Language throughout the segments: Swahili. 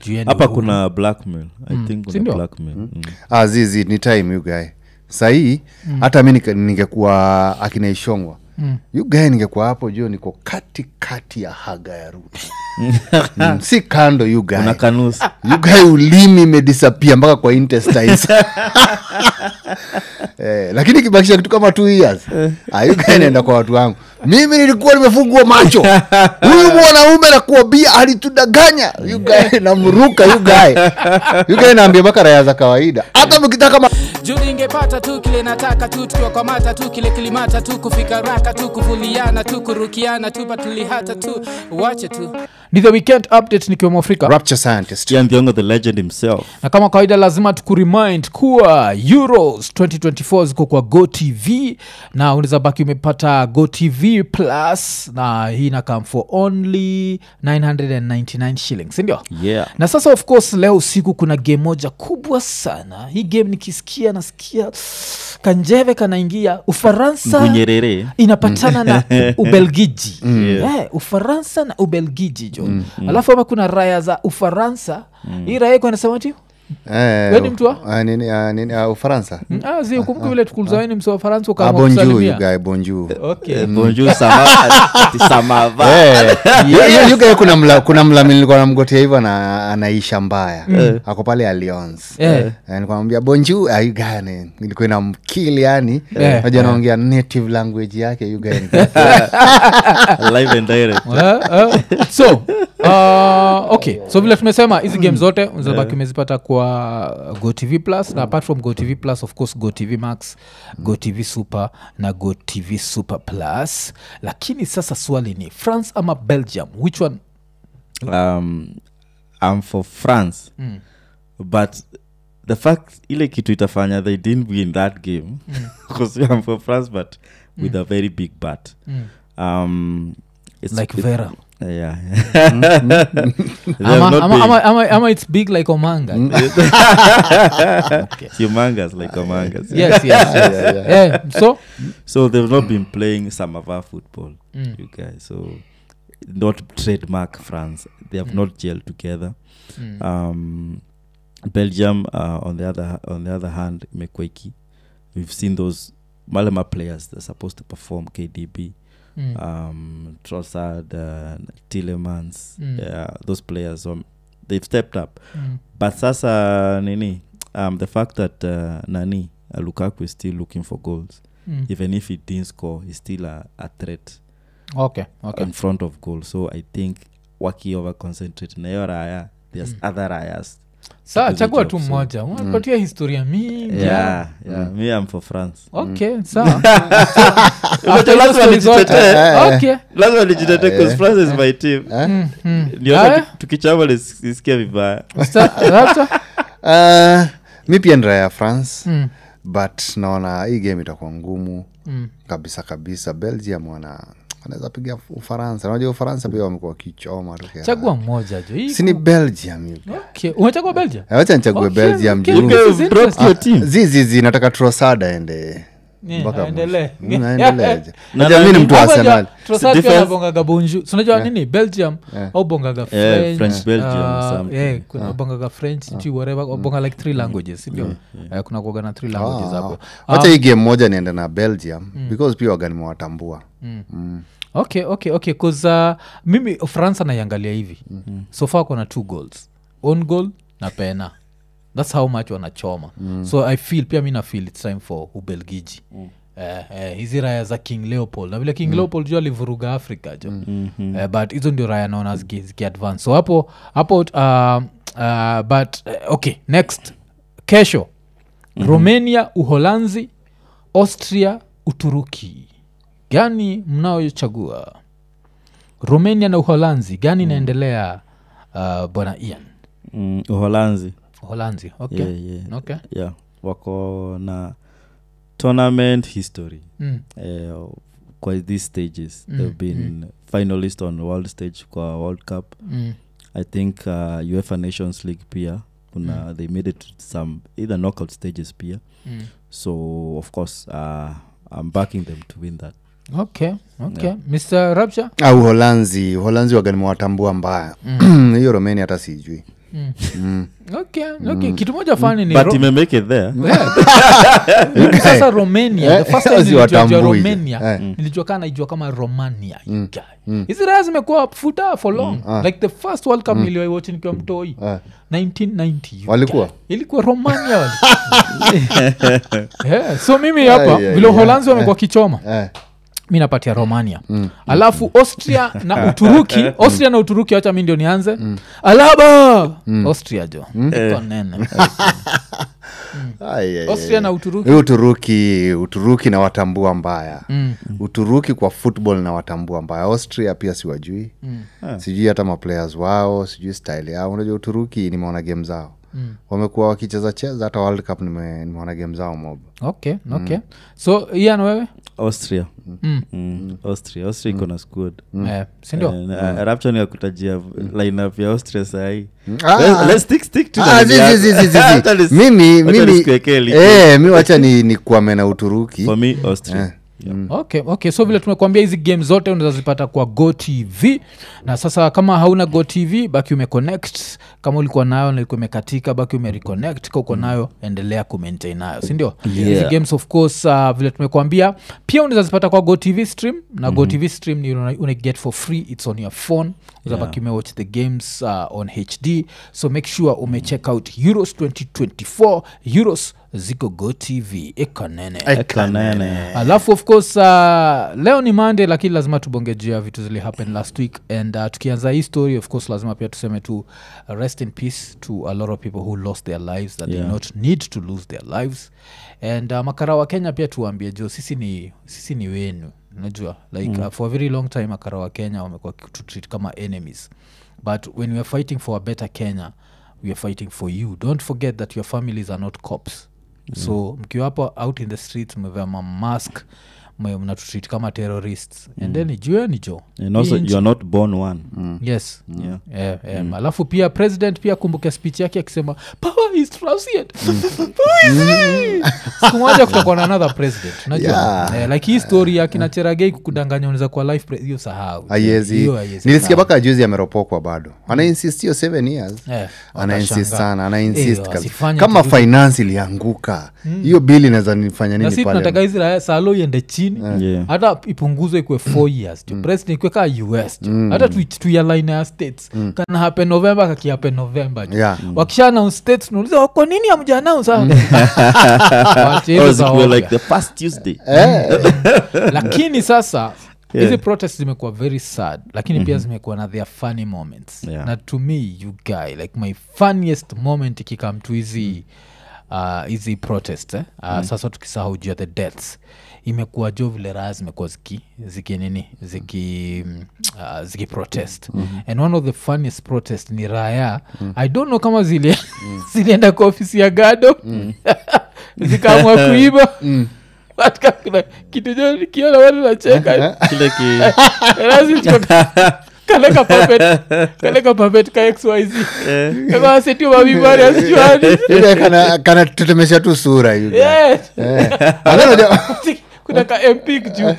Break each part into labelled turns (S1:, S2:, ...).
S1: juu yeye ni
S2: hapa
S1: uhuru.
S2: kuna blackmail i think kuna
S1: Sindio?
S2: blackmail mm.
S3: ah, zizi ni time you guy sahii hata mi nika- ningekuwa akinaishongwa mm. you guy ningekuwa hapo juu niko kati kati ya haga ya ruto mm, si kando you guy
S2: una kanusi
S3: you guy ulimi imedisapia mpaka kwa intestines eh, lakini kibakisha kitu kama two years ah, you guy naenda kwa watu wangu mimi nilikuwa nimefungua macho huyu mwanaume nakuambia alitudanganya you guy namruka you guy you guy naambia mpaka raya za kawaida hata mkitaka ma-
S4: juu ningepata tu kile nataka tu tukiwakwamata tu kile kilimata tu kufika raka tu kuvuliana tu kurukiana tu patulihata tu wache tu
S1: ni the weekend update nikiwemo afrika
S3: rapture scientist
S2: Ian Thiongo the legend himself
S1: na kama kawaida lazima tukuremind kuwa euros 2024 ziko kwa go tv na unaweza baki umepata go tv plus na hii inakam for only 999 shillings sindio
S2: yeah
S1: na sasa of course leo usiku kuna game moja kubwa sana hii game nikisikia nasikia kanjeve kanaingia ufaransa
S2: ngunyerere
S1: inapatana na ubelgiji Eh, ufaransa na ubelgiji jo alafu ama kuna raya za ufaransa hii raya iko anasema ti
S3: eh,
S1: Wewe ni mtu wa?
S3: ah, nini, ah, nini, ah, ufaransa
S1: Ah, zi ukumbuke vile tukuliza wewe ni msi wa faransa
S3: ah,
S1: ukaamua
S3: bonjour you
S1: kusalimia
S3: guy bonjour
S1: okay.
S2: bonjour sama ati samava
S3: Eh, yu- yu- yu guy kuna mla kuna mlami nilikuwa namgotea hivyo ana, anaisha mbaya ako pale alliance
S1: Eh.
S3: nikamwambia bonju ayugane ilikuwa ina mkili yani
S1: Eh.
S3: naja naongea native language yake yugani
S2: live and direct
S1: Eh, eh. so uh, okay so vile tumesema hizi game zote unazabaki umezipata kwa gotv plus na apart from gotv plus of course gotv max gotv super na gotv super plus lakini sasa swali ni france ama belgium which one
S2: um, i'm for france but the fact ile kitu itafanya they didn't win that game because i'm for france but with a very big but um, it's
S1: like
S2: it-
S1: vera
S2: yeah They have
S1: ama,
S2: not
S1: ama,
S2: been-
S1: ama, ama, ama it's big like omanga
S2: it's humongous like humongous
S1: yes yes, yes. Yeah, so
S2: so they've not been playing samava football you guys so not trademark france they have not gelled together um belgium uh, on the other on the other hand mekweki we've seen those malema players they're supposed to perform kdb
S1: mm.
S2: um trossard uh, tillemans
S1: Mm.
S2: yeah, those players um, they've stepped up
S1: Mm.
S2: but sasa nini um, the fact that uh, nani uh, lukaku is still looking for goals
S1: Mm.
S2: even if he didn't score he's still a, a threat
S1: okay okay
S2: in front of goal so i think waki over concentrate na hiyo raya there's other rayas
S1: saa
S2: to do the
S1: chagua
S2: job,
S1: tu
S2: so-
S1: mmoja unapatia historia mingi
S2: yeah yeah me i'm for france
S1: okay sawa
S2: Unajua lazima nijitetee.
S1: okay
S2: lazima nijitete because france is my team
S1: Mm, mm.
S2: ndio
S1: Aya,
S2: hata tukichama nisikia vibaya
S1: Mr. Raptor?
S3: uh, mi pia nira ya france
S1: Mm,
S3: but naona hii game itakuwa ngumu
S1: mm.
S3: kabisa kabisa belgium wana wanaweza piga ufaransa unajua ufaransa pia wamekuwa wakichoma tu kiasi.
S1: chagua mmoja jo Hii-
S3: si ni belgium hivi.
S1: okay. umechagua belgium
S3: wacha nichague
S1: Okay,
S3: belgium
S1: okay,
S3: juu
S1: okay. This is
S2: You've dropped your team
S3: zizizi nataka trosada ende
S1: Yeah,
S3: mpaka
S1: aendelee.
S3: mwisho. Mm, aendeleeje.
S2: Na
S3: Unajua mi ni
S2: nani-
S3: mtu wa
S1: Hapo
S3: arsenal
S1: ja- Trossard pia
S2: defense-
S1: anabongaga bonjour. So unajua nini belgium au bongaga french,
S2: French, Belgium,
S1: uh,
S2: something.
S1: yeah, kuna bongaga french sijui whatever bonga like three languages sindio Eh, kuna kuaga na three languages hapo
S3: wacha hii game moja niende na belgium because pia waga nimewatambua
S1: okay okay okay bcause uh, mimi france anaiangalia hivi mm-hmm. so far kona two goals on goal na pena thats how much wanachoma mm. so i feel pia mi na feel its time for ubelgiji mm. Eh, eh, hizi raya za king leopold na vile king mm. leopold ju alivuruga africa jo mm-hmm. eh, but hizo ndio raya naona ziki, ziki advance so hapo hapo uh, uh, but uh, okay next kesho mm-hmm. romania uholanzi austria uturuki gani mnaochagua romania na uholanzi gani inaendelea uh, bwana ian
S2: mm, uholanzi
S1: uholanzi okay.
S2: yeah, yeah.
S1: okay.
S2: yeah wako na tournament history
S1: Mm.
S2: eh, kwa these stages mm. they've been finalist on world stage kwa world cup
S1: Mm.
S2: i think uh, uefa nations league pia kuna mm. they made it to some either knockout stages pia
S1: Mm.
S2: so of course uh, i'm backing them to win that
S1: okay okay mr rapture
S3: ah, uholanzi uholanzi waga nimewatambua mbaya hiyo romania hata sijui
S1: okay, okay. kitu moja fani ni
S2: but
S1: Ro-
S2: imemake it there
S1: Mimi sasa romania
S3: Eh,
S1: the first time
S3: si
S1: nilijua
S3: watambui.
S1: romania
S3: Eh.
S1: nilijua kaa naijua kama romania you guy. hizi raya zimekuwa futa for long like the first world cup niliwaiwatch nikiwa mtoi
S3: Eh.
S1: 1990 you
S3: Walikuwa?
S1: guy. ilikuwa romania wali yeah, so mimi hapa
S3: Ai, ai,
S1: vile
S3: ai.
S1: uholanzi wamekuwa kichoma
S3: Eh.
S1: mi napatia romania alafu austria na uturuki austria na uturuki wacha mi ndio nianze alaba austria jo iko nene
S3: Ai, ai,
S1: austria
S3: ai.
S1: na uturuki
S3: Hii uturuki uturuki na watambua mbaya
S1: Mm.
S3: uturuki kwa football na watambua mbaya austria pia siwajui sijui hata maplayers wao sijui style yao unajua uturuki nimeona game zao
S1: Mm.
S3: wamekuwa wakicheza cheza hata world cup nime- nimeona game zao mob
S1: okay okay so ian wewe
S2: austria
S1: Mm.
S2: Mm, austria austria iko na squad
S1: Eh, sindio
S2: Eh, rapture nikakutajia lineup ya austria sahii
S3: Ah.
S2: let's stick, stick to
S3: Ah,
S2: the
S3: zi- zi- zi- zi- zi- zi.
S2: Hata nis-
S3: mimi
S2: wacha
S3: mimi
S2: nisikuwekee link.
S3: eh, mi wacha ni, ni kuame na uturuki
S2: for me austria
S1: okay okay so vile tumekuambia hizi game zote unaweza zipata kwa go tv na sasa kama hauna go tv baki umeconnect kama ulikuwa nayo na ilikuwa imekatika baki umereconnect ka uko nayo endelea kumaintain nayo sindio hizi
S2: Yeah.
S1: games of course uh, vile tumekuambia pia unaweza zipata kwa go tv stream na mm-hmm. go tv stream ni una, una get for free its on your phone uzabaki umewatch the games uh, on hd so make sure umecheck out euros 2024 euros ziko go tv ikonene
S2: kanene
S1: alafu of course uh, leo ni monday lakini lazima tubongejea vitu zili happen last week and uh, tukianza hii story of course lazima pia tuseme tu uh, rest in peace to a lot of people who lost their lives that
S2: Yeah.
S1: did not need to lose their lives and uh, makara wa kenya pia tuwaambie jo sisi ni sisi ni wenu unajua like mm. uh, for a very long time makara wa kenya wamekuwa tutreat kama enemies but when we are fighting for a better kenya we are fighting for you don't forget that your families are not cops so mkiwa hapo out in the streets mmevea mamask mnatutreat kama terrorists and then jueni jo
S2: and also
S1: Hii nchi-
S2: you are not born one
S1: yes
S2: yeah
S1: Eh, em, alafu pia president pia kumbuke speech yake akisema power is transient Power is free." siku moja kutakuwa na another president unajua
S3: Yeah.
S1: eh, like hii story ya kina cheragei kukudanganya unaweza kuwa life pre- hiyo sahau
S3: aiezi
S1: Hiyo haiwezi
S3: nilisikia
S1: sahau.
S3: mpaka juzi ameropokwa bado ana insist hiyo seven years
S1: Eh,
S3: ana insist
S1: watashangaa.
S3: sana ana
S1: Eh,
S3: insist kabisa.
S1: wasifanye
S3: kama
S1: turudi.
S3: finance ilianguka hiyo bili inaweza nifanya
S1: na
S3: nini
S1: si tunataka
S3: pale
S1: hizi raya salo iende chini
S2: Yeah.
S1: hata ipunguzwe ikwe four years jo president ikwe kaa us jo hata tu- tuialine ya states kana hape november kakihape november jo
S3: Yeah.
S1: wakisha announce states tunauliza kwa nini hamja announce ah?" Waache hizo
S2: Or
S1: za
S2: zikuwe
S1: ovya.
S2: like the past tuesday
S1: lakini sasa
S2: Yeah.
S1: hizi protest zimekuwa very sad lakini pia zimekuwa na their funny moments
S2: Yeah.
S1: na to me you guy like my funniest moment ikikam to hizi uh, hizi protest eh? uh, sasa tukisahau juu ya the deaths imekuwa jo vile raha zimekuwa ziki ziki nini ziki mm, uh, ziki protest and one of the funniest protest ni raya i don't know kama zili zilienda kwa ofisi ya gado zikaamua kuiba katika kuna kitu jo nikiona watu nacheka
S2: kile ki
S1: kaleka papet kaleka papet ka xyz kamasitio mavibari asijuani
S3: Ile kana kana tetemesha tu sura you guy. Eh. Alafu unajua-
S1: kuna ka mpik juu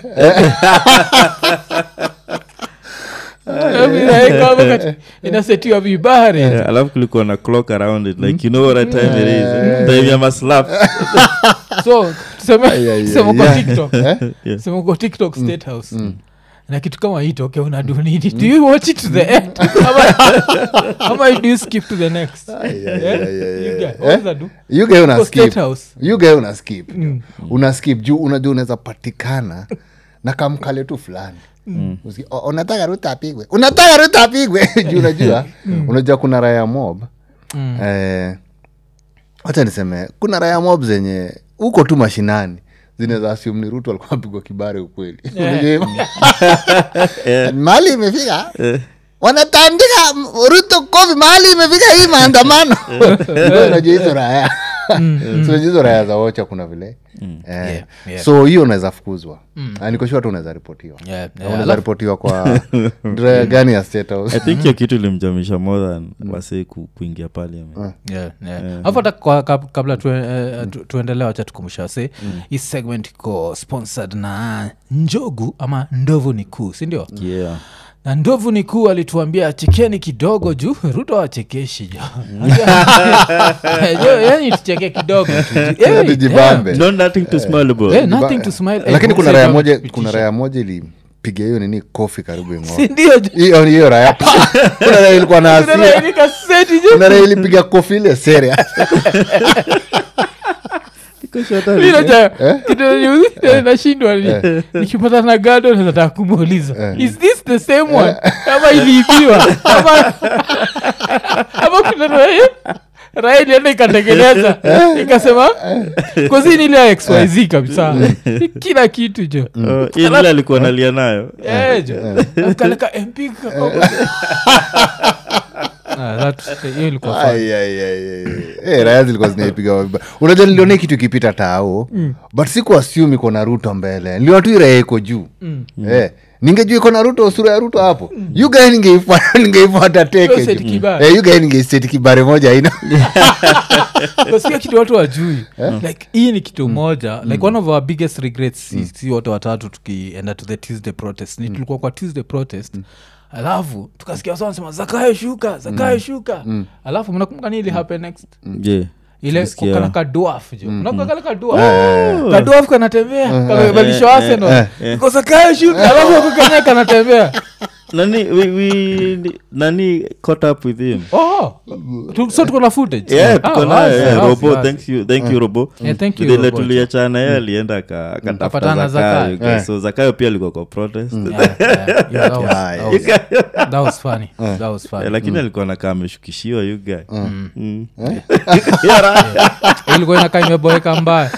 S1: inasetiwa vibari
S2: Yeah, alafu kulikuwa na clock around it like you know what time it is time ya maslap
S1: so tuseme
S3: Ay, ay,
S1: tuseme
S3: ay,
S1: kwa
S3: yeah.
S1: tiktok
S2: Yeah.
S1: tuseme uko tiktok state house na kitu kama hii toke unadunini do you watch it to the end ama, ama do you skip to the next
S3: Ay, ay,
S1: Yeah?
S3: ay, ay,
S1: You
S3: ay.
S1: get- what does that do?
S3: You guy una
S1: Uko state
S3: skip.
S1: house
S3: You guy una skip una skip juu unajua unaweza patikana na kamkale tu fulani Usikie, "O- unataka ruta apigwe unataka ruta apigwe juu unajua unajua kuna raya mob eh, wacha niseme kuna raya mob zenye huko tu mashinani zinaweza assume ni rutu alikuwa apigwa kibare ukweli Unajua hivyo? mahali imefika wanatandika m- ruto kofi mahali imefika hii maandamano Ndio unajua hizo raya so hizo raya za wocha kuna vile eh,
S1: yeah.
S3: so hiyo unaweza fukuzwa Na niko sure tu unaweza ripotiwa
S1: Yeah,
S3: Na
S1: yeah.
S3: unaweza
S1: Alafu-
S3: ripotiwa kwa raya gani ya state house
S2: i think hiyo kitu ilimjamisha more than wasee ku, kuingia parliament
S1: Yeah, yeah. alafu hata kwa- kab- kabla tue- eh, tu- tuendelee wacha tukumbusha se hii segment iko sponsored na njogu ama ndovu ni kuu sindio
S2: yeah
S1: na ndovu ni kuu alituambia chekeni kidogo juu ruto achekeshi jo Jo, yani tucheke kidogo tu. Eh,
S3: Tujibambe.
S2: Not nothing to smile about.
S1: Eh, nothing to smile. Eh,
S3: lakini kuna
S1: mzee
S3: raya
S1: kama
S3: moja
S1: kupitisha.
S3: kuna raya moja ilipiga hiyo nini kofi karibu ing'oa
S1: Si ndio jo?
S3: hiyo hiyo raya kuna raya ilikuwa na
S1: Kuna raya
S3: hasira
S1: ni kaseti jo.
S3: kuna raya ilipiga kofi ile sere
S1: Mi naja- kitu yenye nashindwa ni- nikipata na gado nataka kumuuliza is this the same one ama iliibiwa ama ama kuna raya raya ilienda ikatengeneza ikasema kozini ile ya xyz kabisa kila kitu jo
S2: Oh, hii ile alikuwa nalia nayo
S1: Eh, jo kaleka mp kako- Ah, that- hiyo ilikuwa fun.
S3: Ai, ai, ai, ai. Eh, raya zilikuwa zinaipiga vibaya. unajua nilionea kitu ikipita tao but siku assume iko na ruto mbele niliona tu hii raya iko juu eh, ningejua iko na ruto sura ya ruto hapo yu gae ningeifuata ningeifuata teke
S1: Hiyo seti
S3: juu.
S1: kibare.
S3: Eh, yu gae ningeiseti kibare moja aina
S1: kasikia kitu watu wajui like hii ni kitu moja like one of our biggest regrets si, si wote watatu tukienda to the tuesday protest ni tulikuwa kwa tuesday protest alafu tukasikia wasa wanasema zakayo shuka zakayo shuka alafu mnakumbuka nini ili happen next
S2: je
S1: ile
S2: Tulisikia-
S1: kana kaduaf jo unakumbuka kale kaduaf kaduaf kanatembea kamevalishwa arsenal iko zakayo shuka alafu ako kenya kanatembea
S2: nani we, we, nani caught up with him
S1: oh tu- so tuko na footage
S2: yeah
S1: Ah,
S2: tuko nayo
S1: wazi,
S2: yeah,
S1: wazi,
S2: robo
S1: wazi.
S2: thank you thank you robo
S1: Yeah, thank you,
S2: Vile
S1: Robo.
S2: tuliachana ye alienda aka-
S1: Akapatana
S2: akatafuta
S1: na
S2: zakayo
S1: Zakayo.
S2: okay, so zakayo pia alikuwa kwa protest
S1: Yeah, yeah, yeah, that was-
S3: Yeah,
S1: that was- that was funny. That was funny.
S2: Eh, lakini alikuwa nakaa ameshukishiwa you guy Mm.
S1: ilikuwa inakaa imeboeka mbaya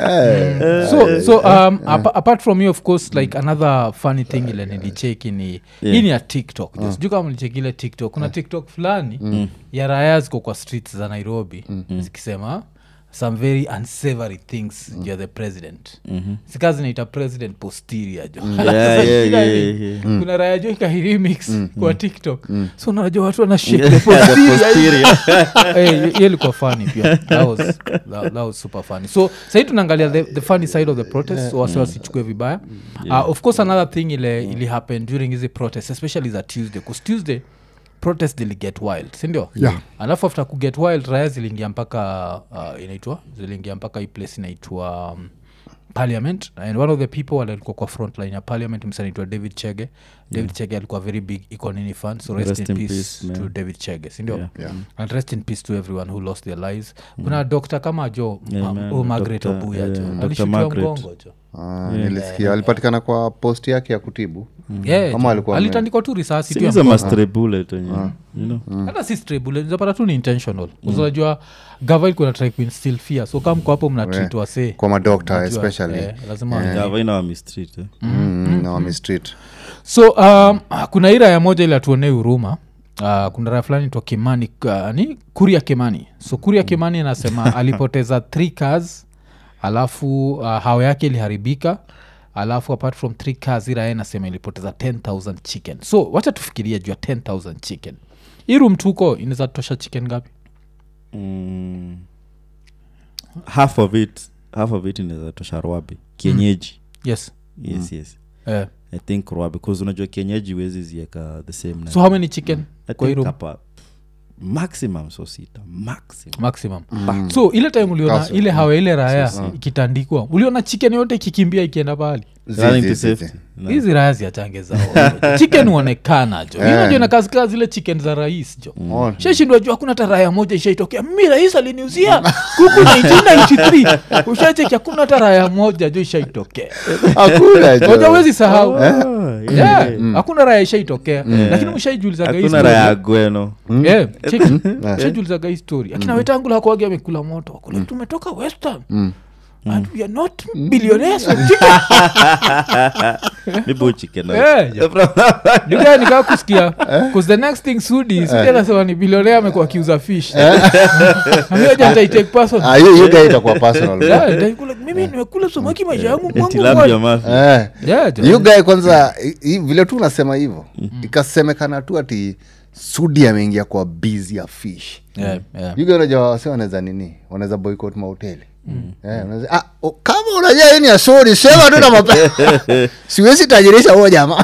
S1: so, so um, apa- apart from you of course like another funny thing ile nilicheki ni hii ni ya tiktok uh. sijuu kama nilicheki ile tiktok kuna tiktok fulani ya raya ziko kwa streets za nairobi zikisema some very unsavory things mm. you're the president mm-hmm. sika zinaita president posterior jo
S2: Yeah, yeah,
S1: Shida
S2: yeah,
S1: ni,
S2: yeah.
S1: kuna raya jo ikahiremix kwa tiktok so unajua watu wana shake the
S2: The
S1: posterior
S2: posterior.
S1: Eh, hiyo ilikuwa funny pia that was, that, that was super funny so sahii tunaangalia the, the funny side of the protest so wasi wasichukue vibaya uh, of course another thing ile ili happen during hizi protest especially za tuesday bcause tuesday protest zili get wild sindio
S3: Yeah.
S1: alafu after kuget wild raya ziliingia mpaka uh, inaitwa ziliingia mpaka hii place inaitwa um, parliament and one of the people wale alikuwa kwa frontline ya parliament msanaitwa david chege david chege alikuwa very big economy fan so rest,
S2: Rest
S1: in,
S2: in
S1: peace,
S2: peace,
S1: to
S2: man.
S1: david chege sindio
S2: Yeah.
S3: Yeah.
S1: and rest in peace to everyone who lost their lives kuna dokta kama jo
S2: Yeah,
S1: ma-
S2: man,
S1: oh, margaret
S2: Dr.
S1: obuya
S2: yeah,
S1: jo
S2: Dr.
S1: alishutiwa
S2: Margaret.
S1: mgongo jo
S3: Ah, nilisikia alipatikana kwa post yake ya kutibu
S1: Yeah,
S3: Kama
S1: jo.
S3: alikuwa ame-
S1: alitandikwa tu risasi tu ya
S2: Siniza
S1: mgongo.
S2: mastre bullet wenye, you know
S1: hata si stable zapata tu ni intentional unajua gava ilikuwa natrai kuinstill fear so kama mko hapo mnatreat wasee
S3: kwa madokta
S1: Unajua,
S3: especially
S1: eh, lazima
S2: Gava ina wami street, eh.
S3: Mm, na wami street
S1: so um, kuna hii raya moja ili atuonee huruma Uh, kuna raya fulani twa kimani uh, ni kuria kimani so kuria kimani anasema alipoteza three cars alafu uh, hao yake iliharibika alafu apart from three cars hii raya inasema ilipoteza 10000 chicken so wacha tufikiria juu ya 10000 chicken hii room tuko inaweza tosha chicken ngapi
S2: Mm. half of it half of it inaweza tosha rwabi kienyeji
S1: yes
S2: yes yes
S1: eh.
S2: i think rwabi bcause unajua kienyeji huwezi zieka the same
S1: so how many chicken
S2: I
S1: kwa hii
S2: think
S1: room
S2: hapa maximum so sita maximum
S1: maximum so ile time uliona
S3: Kaso.
S1: ile hawa ile raya ikitandikwa uliona chicken yote ikikimbia ikienda pahali
S3: Zi,
S2: Running
S3: zi,
S2: to
S3: zi,
S2: safety.
S3: zi.
S2: No.
S1: hizi raya ziachange zao chicken huonekana jo inajo inakazika zile chicken za rais jo
S3: Oh,
S1: shashindwa juu hakuna hata raya moja ishaitokea mi rais aliniuzia kuku 1993 ushacheki hakuna hata raya moja jo ishaitokea
S3: hakuna jo.
S1: moja wezi sahau
S2: Oh, yeah,
S1: Yeah,
S2: yeah.
S1: hakuna raya ishaitokea lakini mshaijulizaga hii
S2: hakuna
S1: story.
S2: raya gweno
S1: Yeah, cheki. Mshaijulizaga hii story akina wetangu lakwagi amekula moto wakula tumetoka western and we are not billionaires of chicken
S2: mibu chicken
S1: Yeah, Nikawa nikaa kusikia bcause the next thing sudi sudi anasema ni bilionea amekuwa akiuza fish amioja ntaitake person
S3: Ah, hiyo hiyo guy itakuwa personal bro.
S1: Yeah, nitaikula- mimi nimekula samaki maisha yangu mwangu
S2: tilapia
S1: mmoja.
S2: mafi
S3: Eh.
S1: Yeah, jo.
S3: hiyo guy kwanza i- i- vile tu unasema hivyo ikasemekana tu ati sudi ameingia kwa busy ya fish
S1: Yeah, yeah.
S3: yuga unajua wase wanaweza nini wanaweza boycott mahoteli Eh, unaweza- ah, o- kama unajua hii ni ya sori sema tu na mape siwezi tajirisha huo jamaa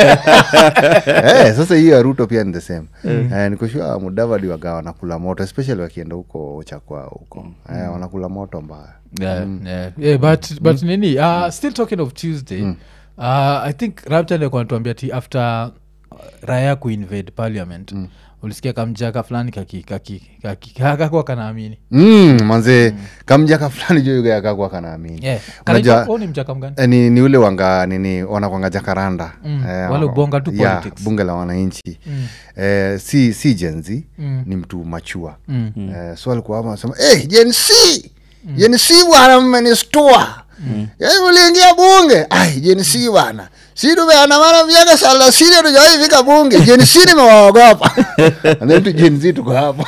S3: eh, sasa hiyo ya ruto pia ni the same eh, nikushua mudavadi waga wanakula moto especially wakienda huko chakwa huko eh, wanakula moto mbaya
S1: yeah, yeah. Yeah, but, but nini uh, still talking of tuesday uh, i think raptanekuanatuambia ti after uh, raya kuinvade parliament ulisikia kamjaka fulani kaki- kaki- kaki- kakakwa kanaamini
S3: mm, manze kamjaka fulani jo yugayakakwa kanaamini
S1: yeah.
S3: Unajua-
S1: Kanaitwa- oh, ni mjaka mgani
S3: Eh, ni, ni ule wanga nini wanakwanga jakaranda
S1: Mm,
S3: Eh,
S1: wale
S3: wana-
S1: ubonga tu
S3: yeah,
S1: politics.
S3: bunge la wananchi
S1: Mm.
S3: eh, si si jenzi
S1: Mm.
S3: ni mtu machua
S1: Mm.
S3: eh, so alikuwa hapa anasema hey, jensi jensi bwana mmenistua yaani mliingia bunge ai jensi bwana si tumeandamana miaka thelathini tujawahi fika bunge jensi nimewaogopa And then tu jenzi tuko hapo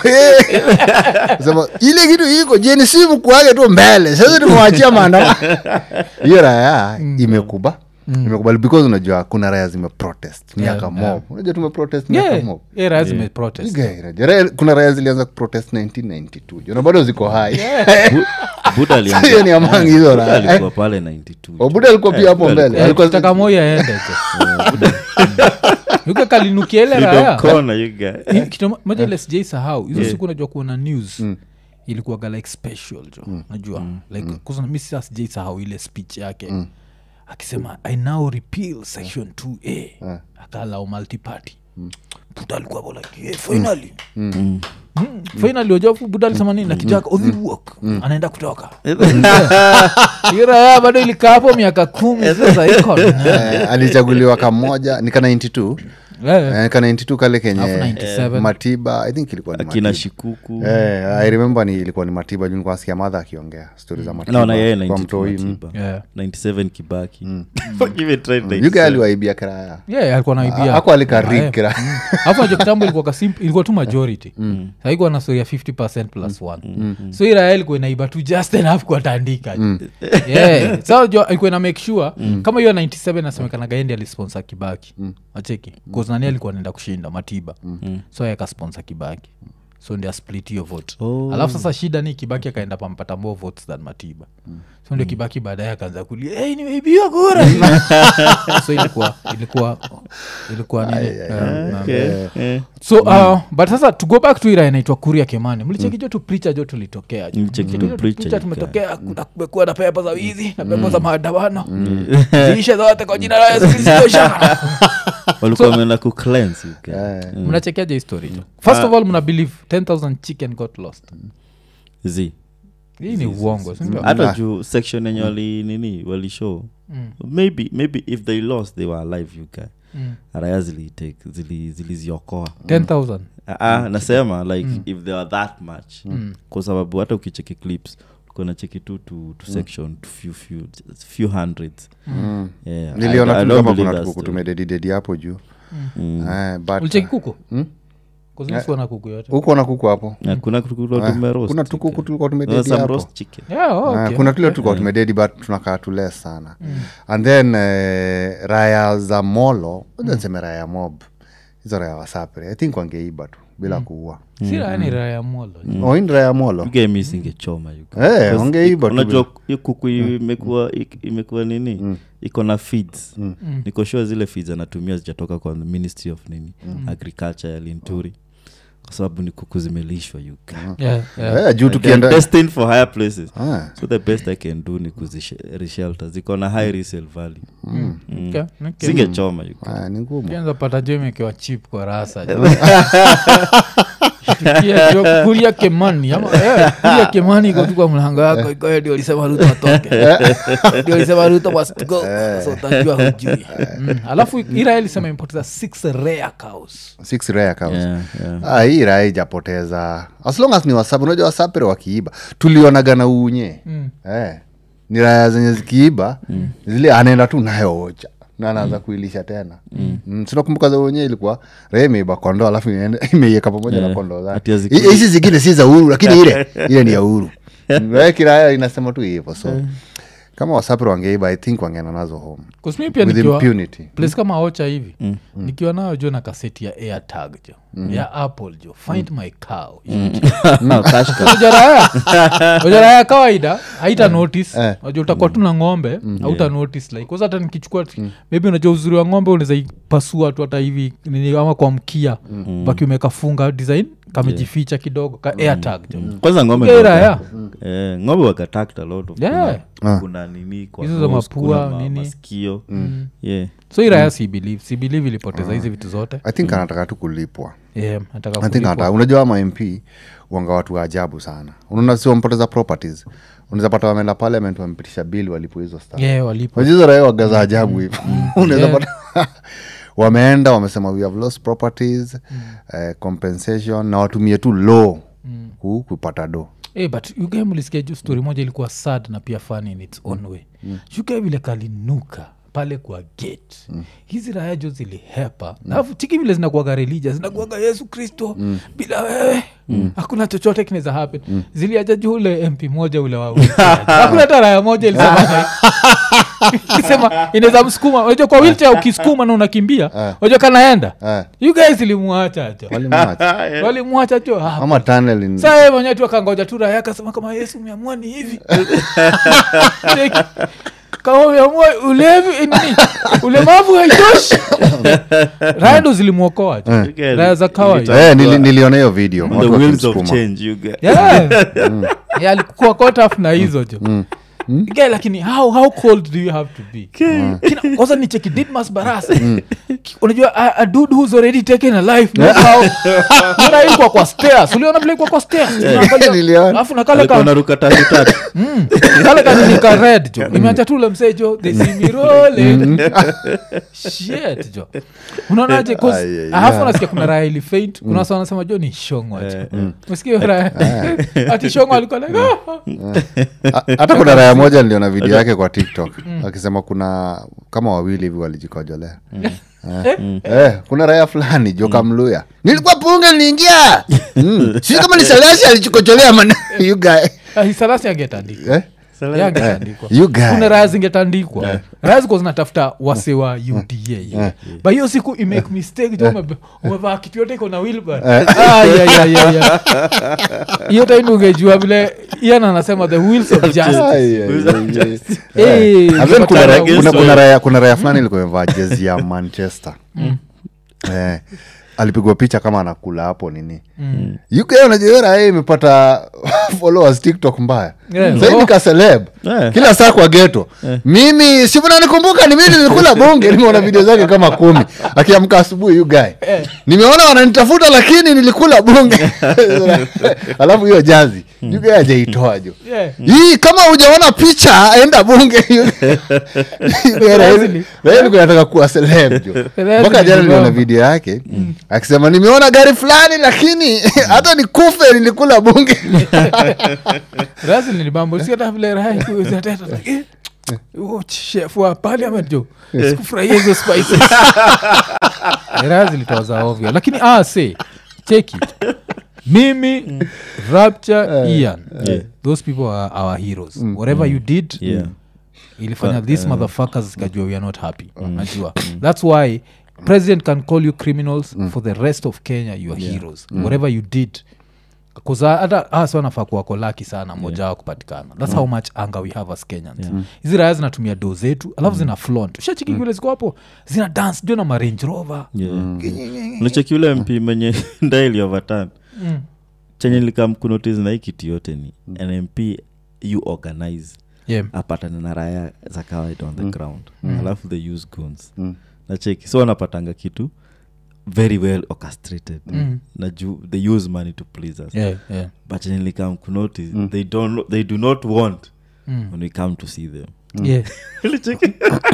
S3: sema ile kitu iko jensi mkuage tu mbele sasa tumewachia maandamano hiyo raya imekuba imekubali because unajua kuna raya zimeprotest miaka
S1: Yeah,
S3: mob unajua tumeprotest miaka
S1: yeah.
S3: mob
S1: yeah, raya zimeprotest.
S3: Ige, unajua, raya- kuna raya zilianza kuprotest 1992 jona bado ziko hai
S2: Bu- buda alianza-
S3: Hiyo ni among hizo
S2: Buda
S3: raya.
S2: alikuwa pale 92
S3: obuda alikuwa pia hapo
S2: Buda
S3: mbele
S1: Eh,
S3: alikuwa
S1: kitaka moyo aende jo yuka kalinukia ile
S2: Little
S1: raya
S2: corner, you guy.
S1: Hii kitu mo- moja ile sijai sahau hizo siku najua kuona news ilikuwaga like special jo najua like kwanza mi sasa sijai sahau ile speech yake akisema i now repeal section 2a akalau multiparty buda alikuwa hapo like yeah, finally Mm. finally wajafu buda alisema nini na kijaka odhiwok anaenda kutoka hiyo raya bado ilikaa hapo miaka kumi sasa iko
S3: eh, alichaguliwa kamoja nika 92
S1: Eh,
S3: eh, ka 92 kale
S1: Alafu
S3: kenye
S1: 97.
S3: matiba i think ilikuwa ni
S2: akina
S3: matiba
S2: shikuku
S3: Eh, i remember ni ilikuwa ni matiba juu nilikuwa nasikia madha akiongea stori za matiba
S2: naona yeye
S3: kwa
S2: 92
S3: mtoi mm.
S2: Matiba.
S1: yeah.
S2: 97 kibaki Fuck, even tried
S3: yuga
S2: 97.
S3: aliwaibia kiraya
S1: yeah, alikuwa naibia
S3: ako alikarik kiraya
S1: afu najo kitambo ilikuwa kasim ilikuwa tu majority saikuwa na story ya 50 plus one so iraya ilikuwa inaiba tu just enough kuwatandika yeah. sa jo ilikuwa ina make sure kama hiyo 97 nasemekanaga endi alisponsor kibaki acheki nani alikuwa naenda kushinda matiba so yakasponsor kibaki so ndio split hiyo vote
S2: Oh.
S1: alafu sasa shida ni kibaki akaenda pampata more votes than matiba so ndio kibaki baadaye akaanza kulia hey, nimeibiwa kura so ilikuwa ilikuwa ilikuwa nini um, um,
S2: Okay, eh.
S1: so uh, but sasa to go back to ira inaitwa kuria kemani mlichekijo tu pricha jo tulitokea jo.
S2: Mlicheki tu
S1: Kitu-
S2: preacher
S1: picha
S2: you
S1: tumetokea kuna kumekuwa na pepa za wizi na pepa za maandamano ziishe zote kwa jina la yesu kristo
S2: walikuwa wameenda ku cleanse, you guy.
S3: Eh.
S1: mnachekeaje histori jo first of all mna believe 10000 chicken got lost
S2: Zi.
S1: hii ni uongo sindio
S2: hata juu section yenye wali nini walishow maybe maybe if they lost they were alive you guy
S1: Mm.
S2: raya zilitake zili- ziliziokoa
S1: 10000
S2: Ah, ah, nasema like if they are that much kwa sababu hata ukicheki clips kuna cheki tu to, to section to few, few, few hundreds yeah, I-
S3: niliona
S2: I
S3: tu
S2: don't
S3: kama
S2: believe
S3: kuna
S2: that
S3: tukuku
S2: story.
S3: tumededidedi hapo juu
S2: Mm.
S3: Eh, but,
S1: ulicheki kuku
S3: Mm?
S1: kuzisikuwa kuku yote
S3: huko na kuku hapo
S2: Yeah, kuna kuku
S3: Eh,
S2: tumeroast,
S3: kuna
S2: you
S3: tukuku
S2: guy.
S3: tulikuwa
S2: There was
S3: tumededi
S2: some
S3: hapo
S2: roast chicken
S1: yeah, oh,
S3: Ah,
S1: okay.
S3: kuna tule tulikuwa tumededi but tunakaa tule sana and then eh, raya za molo mm. nseme raya mob hizo raya wasapre i think wangeiba tu bila kuua
S1: si raya ni raya molo jo.
S3: oh, hii ni raya molo
S2: You guy mi singechoma you guy.
S3: Eh,
S2: Because
S3: wangeiba
S2: i-
S3: tu
S2: unajua hiyo kuku imekuwa ik- imekuwa nini iko na feeds niko sure zile feeds anatumia zijatoka kwa the ministry of nini agriculture ya linturi kwa sababu ni kuku zimelishwa you guy.
S1: yeah, yeah.
S3: Eh, juu
S2: They're
S3: tukienda
S2: destined for higher places
S3: Ah.
S2: so the best i can do ni kuzishelter ziko na high resale value Mm.
S1: Okay, okay.
S2: singechoma you guy.
S3: Ah, ni ngumu
S1: kianza pata jo imekewa chip kwa rasa jo. Tukia jo kulia kemani ama eh, kulia kemani iko tu kwa mlango yako iko ndio alisema ruto atoke ndio alisema ruto must go so utajua hujui mm. alafu ira ilisema imepoteza six rare cows
S3: six rare cows
S2: Yeah, yeah.
S3: Ah, hii raya ijapoteza as long as ni wasapi unajua wasapere wakiiba tulionaga na unye
S1: Mm.
S3: eh, ni raya zenye zikiiba zile anaenda tu nayo ocha na anaanza kuilisha tena mm. sinakumbuka za unye ilikuwa raya imeiba kondoo alafu inaenda- imeieka pamoja na kondoo
S2: Ati
S3: zake
S2: hazikuli.
S3: Hi- hizi zingine si za uhuru lakini ile ile ni ya uhuru raya kiraya inasema tu hivyo so kama wasapri wangeiba i think wangeenda nazo home
S1: kusmi pia
S3: with
S1: nikiwa
S3: impunity
S1: place kama ocha hivi nikiwa nayo jo na kaseti ya airtag jo ya apple jo find my cow ujaraya ujaraya kawaida haita notice
S3: Eh.
S1: unajua utakuwa tu na ng'ombe hauta notice like kwanza hata nikichukua maybe unajua uzuri wa ng'ombe unaweza ipasua tu hata hivi nini ama kwa mkia baki umekafunga design kamejificha kidogo ka airtag jo
S2: kwanza ng'ombe
S1: Ugera,
S2: waka-
S1: yeah.
S2: eh, ng'ombe wakatact a lot of
S1: Yeah.
S2: kuna, kuna nini kwa
S1: Hizo za
S2: nose,
S1: mapua,
S2: kuna ma-
S1: nini.
S2: masikio yeah
S1: so iraya si believe si believe ilipoteza hizi vitu zote
S3: i think anataka tu kulipwa
S1: yeah, nataka
S3: I think
S1: kulipwa.
S3: hata unajua ama mp wanga watu wa ajabu sana unaona si wampoteza properties unaweza pata wameenda parliament wamepitisha bili walipo hizo sta
S1: yeah, walipo
S3: wajizo raia wagaza ajabu hivo unaweza pata wameenda wamesema we have lost properties eh, compensation na watumie tu law ku, kupata do
S1: hey, but ugae mlisikia juu story moja ilikuwa sad na pia fun in its own way mm. ugae vile kalinuka pale kwa gate mm. hizi raya jo zilihepa alafu chiki vile zinakuaga relija zinakuaga yesu kristo mm. bila wewe mm. hakuna chochote kinaweza happen mm. ziliaja juu ule mp moja ule wa hakuna hata raya moja ilisema sema inaweza msukuma unajua kwa wilcha ukisukuma na unakimbia unajua kanaenda
S3: Eh.
S1: you guys ilimwacha jo
S3: walimwacha
S1: walimwacha jo hapo
S3: ama tunnel in-
S1: saa mwenyewe tu akangoja tu raya akasema kama yesu umeamua ni hivi Cheki. kama umeamua ulevi nini ulemavu haitoshi raya ndo zilimwokoa tu
S2: You guys-
S1: raya za kawaida
S3: Eh, nili, niliona hiyo video
S2: the
S3: watu
S2: wheels of
S3: wakimsukuma.
S2: change you get
S1: Yeah. Yeah, alikuwa caught up na hizo jo Guy, lakini how, how cold do you have to be Kina- kwanza ni cheki didmas barasa Ki- unajua a, a dude who's already taken a life knows how- Unaona ilikuwa kwa stairs uliona vile ilikuwa kwa stairs Unaangalia-
S3: Niliona.
S1: alafu na kale
S2: alikuwa
S1: ka
S2: naruka tatu tatu
S1: kale kaninika red jo imeacha tu ule msee jo they see me rolling shit jo unaonaje 'Cause
S3: Ai, ai,
S1: alafu nasikia kuna raya ili faint kuna wasa wanasema jo ni shongwa jo mesikia hiyo raya ati shongwa alikuwa like "Ah."
S3: Ha- hata kuna raya moja niliona video yake kwa tiktok akisema kuna kama wawili hivi walijikojolea Eh, eh, kuna raya fulani joka mluya nilikuwa punge niliingia mm. si kama ni salasi alichikojolea man you guy
S1: Ah, salasi angetandikwa
S3: eh?
S1: yangetandikwa
S3: you guy
S1: kuna raya zingetandikwa raya ziko zinatafuta wase wa uda ba hiyo siku imake mistake jo umebe- umevaa kitu yote iko na wilbar hiyo time ungejua vile ian anasema the wheels of justice
S3: Ai, ai, ai, ai.
S1: Eh,
S3: And then kuna
S1: ukipatana
S3: raya- kuna-
S1: uso-
S3: kuna raya- kuna raya fulani ilikuwa imevaa jezi ya manchester eh, alipigwa picha kama anakula hapo nini mm. uk unajua hiyo raya imepata followers tiktok mbaya
S1: Yeah.
S3: sahivi
S1: Oh.
S3: ka celeb
S2: Yeah.
S3: kila saa kwa geto mimi simunanikumbuka ni mimi nilikula bunge nimeona video zake kama kumi akiamka asubuhi you guy nimeona wananitafuta lakini nilikula bunge alafu hiyo jazi you guy ajaitoa jo
S1: Yeah.
S3: hii kama hujaona picha enda bunge
S1: Lazili.
S3: nataka kuwa celeb jo
S1: Lazili
S3: mpaka jana
S1: ni
S3: niliona
S1: bamba.
S3: video yake akisema nimeona gari fulani lakini hata nikufe nilikula bunge
S1: Razili ni mambo si hata vile raha ikuweza teta like, eh, huo chef wa parliament jo sikufurahia hizo spices raha zilitoza ovyo lakini ah, say cheki mimi rapture ian
S2: Yeah.
S1: those people are our heroes whatever you did
S2: yeah
S1: ilifanya these motherfuckers zikajua we are not happy najua thats why president can call you criminals for the rest of kenya you are heroes whatever you did kuza hata hasa wanafaa kuwako laki sana moja wao kupatikana thats how much anger we have as kenyans hizi raya zinatumia do zetu alafu zina flont ushachiki vile ziko hapo zina dance jo na marange rover
S2: unacheki ule mp mwenye ndaili overturn chenye likamkunotice na hii kitu yote ni an mp you organize
S1: yeah.
S2: apatane na raya za kawaida on the ground alafu they use guns na cheki so wanapatanga kitu very well orchestrated na juu they use money to please us
S1: Yeah, yeah.
S2: but chenye likamkunotice they, don't, they do not want when we come to see them
S1: Yeah.
S2: Cheki-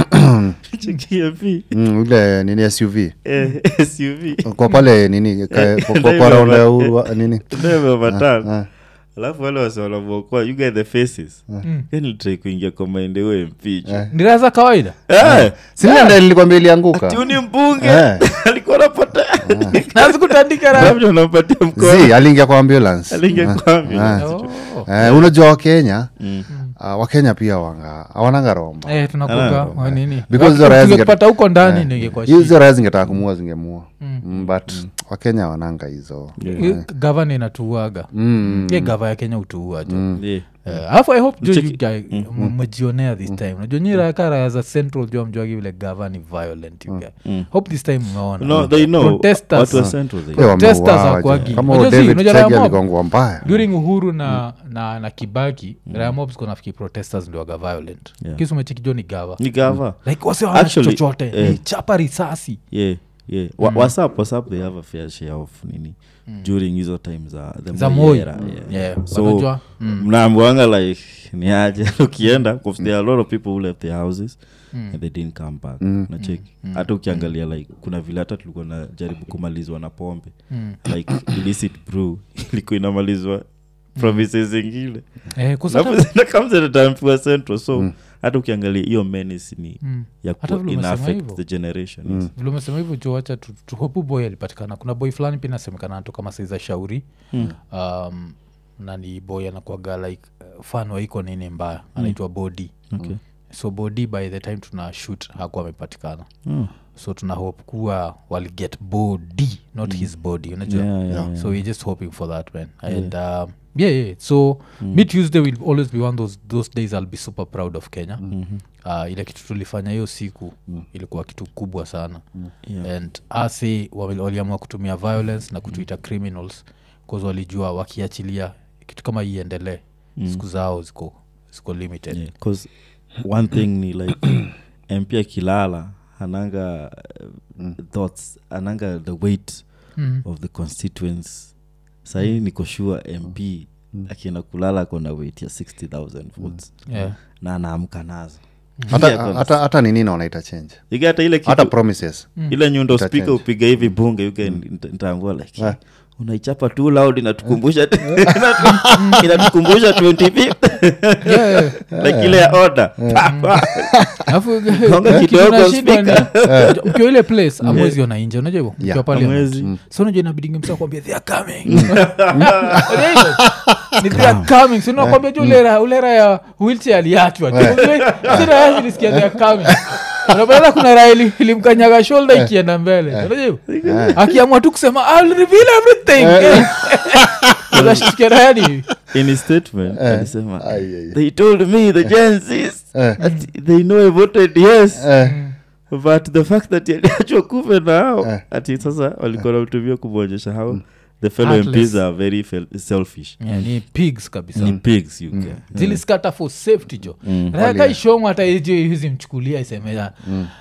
S2: cheki mp
S3: Mm, ule nini suv
S2: eh, suv
S3: kwa pale nini ka- kwa- kwa-
S2: Ndio
S3: kwa raunda ya
S2: hivyo,
S3: uhuru wa- nini
S2: nevevatana alafu wale wase wanamwokoa you get the faces nilitrai kuingia kwa maendeleo mpicho
S1: ni raya za kawaida
S3: sinanda nilikwambia ilianguka
S2: tiuni mbunge
S3: Eh.
S2: alikuwa napata
S1: nazikutandika raya
S2: labda unampatia mkono
S3: z aliingia kwa ambulance
S2: aliingia kwa ambulance.
S1: Oh.
S3: Eh, unajua wakenya uh, wakenya pia wanga hawananga romba
S1: Eh, tunakuga wa nini
S3: Because hizo raya zinge-
S1: tungepata huko ndani ningekuwa
S3: hizo raya zingetaka kumua zingemua mm, but wakenya wananga hizo
S1: gavana inatuuaga
S3: mm.
S1: ye gava ya kenya utuua jo
S2: Yeah.
S1: Eh, alafu i hope jo
S2: Check-
S1: you guy m- mmejionea this time najua nyi raka raya za central jo mjuagi vile gava ni violent you guy hope this time umeona
S2: No, they know.
S1: Protesters.
S2: Watu wa Central, they
S3: Eh,
S2: know.
S1: Protesters
S3: wameuawa
S1: hawakuwagi.
S3: je. kama
S1: Unajua
S3: huyo
S1: si,
S3: david
S1: unajua
S3: chege
S1: Ramob?
S3: aligongwa mbaya
S1: during uhuru na, na, na kibaki mm. rayamobs konafiki protesters ndiwaga violent
S2: Yeah.
S1: kisumechikijo ni gava
S2: Ni gava.
S1: like wase hawana
S2: Actually,
S1: chochote
S2: eh.
S1: ni chapa risasi
S2: yeah yeah Wa- whatsapp whatsapp they have a fair share of nini during hizo time za the
S1: Za
S2: Moi
S1: Moi.
S2: era, yeah.
S1: Yeah,
S2: so
S1: wanajua, mm.
S2: mnaambiwanga like ni aje ukienda 'cause there are a lot of people who left their houses and they didn't come back nacheki hata ukiangalia like kuna vile hata tulikuwa na jaribu kumalizwa na pombe like illicit brew ilikuwa inamalizwa provinces zingine
S1: eh, kusata,
S2: nakamzetatambua central so hata ukiangalia hiyo menace ni
S1: Mm.
S2: ya
S1: Hata
S2: ku-
S1: vile
S2: ina
S1: umesema
S2: affect
S1: hivyo.
S2: the generation yes.
S1: vile umesema hivyo juacha tuhopu boy alipatikana kuna boy fulani pia nasemekana anatoka kama saiza shauri um, nani boy anakuaga like uh, fan waiko nini mbaya anaitwa body
S2: Okay.
S1: so body by the time tuna shoot hakuwa amepatikana
S2: Oh.
S1: so tuna hope kuwa waliget body not his body unajua
S2: Yeah, yeah, yeah.
S1: so we're just hoping for that man and um, yeah, yeah so mi tuesday will always be one those, those days i'll be super proud of kenya uh, ile kitu tulifanya hiyo siku ilikuwa kitu kubwa sana
S2: Yeah.
S1: and ase wali- waliamua kutumia violence na kutuita criminals bcause walijua wakiachilia kitu kama iendelee siku zao ziko ziko limited
S2: Yeah, 'cause one thing ni like mp akilala ananga uh, thoughts ananga the weight
S1: Mm.
S2: of the constituents sahii niko sure mp akienda kulala kona weight ya 60000 votes
S1: yeah.
S2: na anaamka nazo
S3: hata,
S2: Yeah,
S3: hata, hata nini naonaita change
S2: Ike hata ile
S3: hata
S2: kitu
S3: promises
S2: ile nyundo
S3: Ita
S2: spika
S3: change.
S2: upiga hivi bunge yuke ntaambua like
S3: Ah.
S2: unaichapa tu loud inatukumbusha inatu- inatukumbusha 25
S1: Yeah, yeah.
S2: like ile ya order Pa, pa.
S1: alafu
S2: Gonga
S1: kitu
S2: kidogo,
S1: unashindwa ni-
S2: speaker.
S1: ukiwa ile place amwezi ona inje unajua hivo
S3: Yeah,
S1: ukiwa pale
S2: hamwezi.
S1: so unajua inabidingi msa kwambia they are coming Unajua hivyo? ni they are coming so nakwambia ju ulera ulera ya wheelchair aliachwa siraya zilisikia they are coming unapata kuna raha ili- ilimkanyaga shoulder ikienda mbele unajua hivyo akiamua tu kusema I'll reveal everything Unashtukia raha ni
S2: in his statement alisema
S3: Ai, ai, ai.
S2: they told me the Gensis
S3: Eh.
S2: that they know I voted yes
S3: Eh,
S2: but the fact that aliachwa kufe na hao
S3: Eh.
S2: ati sasa walikuwa namtumia kumwonyesha how the fellow
S1: Heartless.
S2: mps are very fel- selfish
S1: Yeah, ni pigs kabisa
S2: ni pigs you get.
S1: ziliskata for safety jo
S2: Mm.
S1: rakaishongo hata ijo hizi mchukulia isemea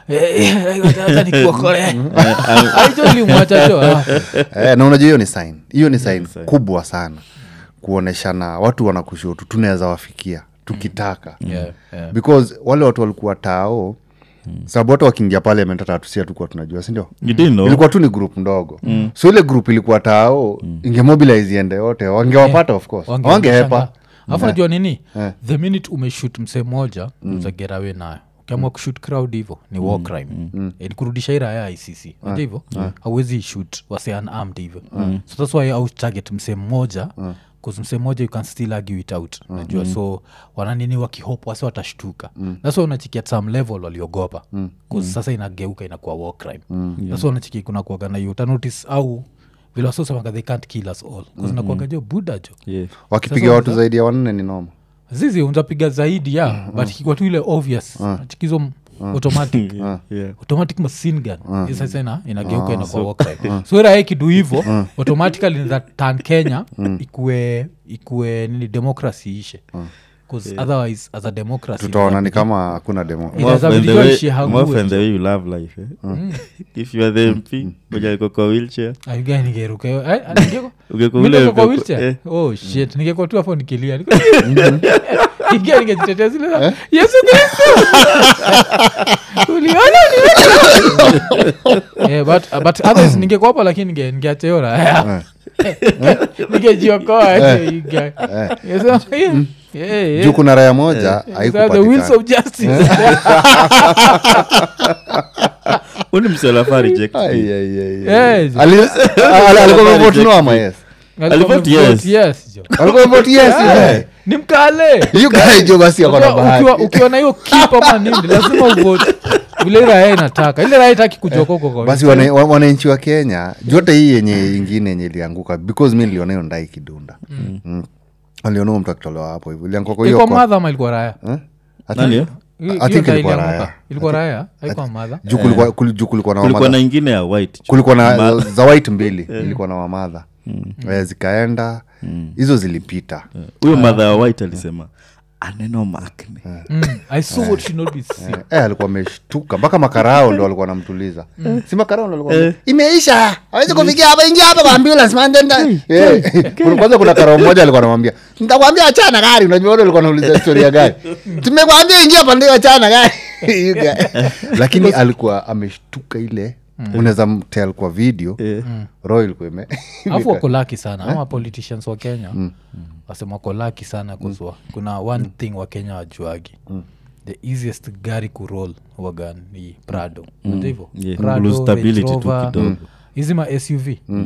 S1: hata nikuokolea aijo ilimwacha jo ah.
S3: eh, na unajua hiyo ni sign hiyo ni sign
S2: sign.
S3: kubwa sana kuoneshana watu wanakushutu tunaweza wafikia tukitaka
S1: Yeah, yeah.
S3: because wale watu walikuwa tao sababu hata wakiingia parliament hata hatusia tukuwa tunajua sindio
S2: you didn't know
S3: ilikuwa tu ni group ndogo so ile group ilikuwa tao ingemobilize iende yote wangewapata of course
S1: Wange-
S3: wangehepa
S1: wangeshangaa. alafu najua nini
S3: Eh.
S1: the minute umeshut msee moja uzagerawe nayo ukiamua kushut crowd hivo ni war crime Eh, ni kurudisha ira ya icc naja hivo hauwezi shut wase unarmed hivyo so thats why au target msee mmoja bcause msee mmoja you can still argue it out najua so wananini wakihope wase watashtuka thats why unachikia at some level waliogopa bcause sasa inageuka inakuwa war crime thats why unachikia kuna kuaga na hiyo utanotice au vile wasosemanga they can't kill us all bcause nakuaga jo buda jo
S2: yeah.
S3: wakipiga
S1: Sasa
S3: watu
S1: unza-
S3: zaidi ya wanne ni noma
S1: zizi unzapiga zaidi ya but ikikuwa tu ile obvious chikizo automatic
S2: yeah.
S1: automatic machine gun Hii sasa ina inageuka inakuwa war crime so ira kidu hivo automatically za tan kenya ikue ikue nini democracy ishe bcause otherwise as a democracy
S3: tutaona ni kama hakuna demo
S1: Inaweza
S2: Mof and the
S1: vijua
S2: way-
S1: ishi hague
S2: Mof and the
S1: tu.
S2: way you love life eh? if you are the mp moja alikuwa kwa wheelchair
S1: Ayugai ningeruka hiyo. Ai, ah, ningeko-
S2: ungekuwa
S1: Mimi
S2: ule
S1: niko kwa
S2: ungekuwa-
S1: wheelchair?
S2: eh,
S1: oh shit ningekuwa tu hapo nikilia Niko- ingia ningejitetea zile za, yesu kristo uliona uliona yeah, but, but others ningekuwa hapo lakini ninge- ningeacha hiyo raha. ningejiokoa aje, you guy. Yes, yeah, yeah, yeah.
S3: juu kuna raya moja
S1: These are the wheels
S3: haikupatikana
S1: of justice
S2: uni mselafaa reject
S3: Ai,
S2: me.
S3: ai, ai, ai.
S1: Yes.
S3: Ali- ali- alikuwa
S2: Reject
S3: amevote no ama
S2: me.
S3: yes
S1: Alikuwa
S2: Alivote
S1: amevote
S2: yes.
S1: yes, jo.
S3: Alikuwa vote yes, you guy.
S1: ni mkale
S3: You guy jo basi ako na
S1: Ukiwa-
S3: bahati
S1: ukiwa- ukiwa na hiyo kipa manini lazima uvote vile raya inataka ile raya itaki kujoka huko kwa
S3: basi wana- wa- wananchi wa kenya jote hii yenye ingine yenye ilianguka because mi niliona hiyo ndai kidunda mm. aliona huyo mtu akitolewa hapo hivo ilianguka kwa hiyo
S1: ilikuwa
S3: kwa-
S1: madha ama ilikuwa raya
S3: Eh? I think-
S2: Nani hiyo?
S1: Hiyo-
S3: I
S1: hiyo
S3: think
S1: ndio
S3: ilikuwa
S1: ilianguka.
S3: raya.
S1: ilikuwa raya haikuwa madha
S3: juu kulikuwa- kuli- juu kulikuwa na
S2: kulikuwa
S3: wamadha
S2: na ingine ya white
S3: kulikuwa na za white mbili ilikuwa na wamadha Eh, zikaenda hizo zilipita
S2: huyo madha ya white alisema aneno makne
S1: Mm, i saw what should not be seen
S3: eh, alikuwa ameshtuka mpaka makarao ndo alikuwa namtuliza si makarao ndo alikuwa imeisha awezi kufikia hapa ingia hapa kwa ambulance man then eh, kuna- kwanza kuna karao mmoja alikuwa anamwambia nitakwambia achana gari unajua wale alikuwa anauliza historia ya gari tumekwambia ingia hapa ndio achana gari You guy. lakini alikuwa ameshtuka ile unaweza mtel kwa video roho ilikuwa ime
S1: alafu wako laki sana ama politicians wa kenya wasema wako laki sana kuzwa kuna one thing wa kenya wajuagi the easiest gari kurol wagan ni prado Unajua hivyo
S2: Yeah,
S1: Prado,
S2: lose stability
S1: Range
S2: tu
S1: Rover,
S2: kidogo.
S1: hizi ma suv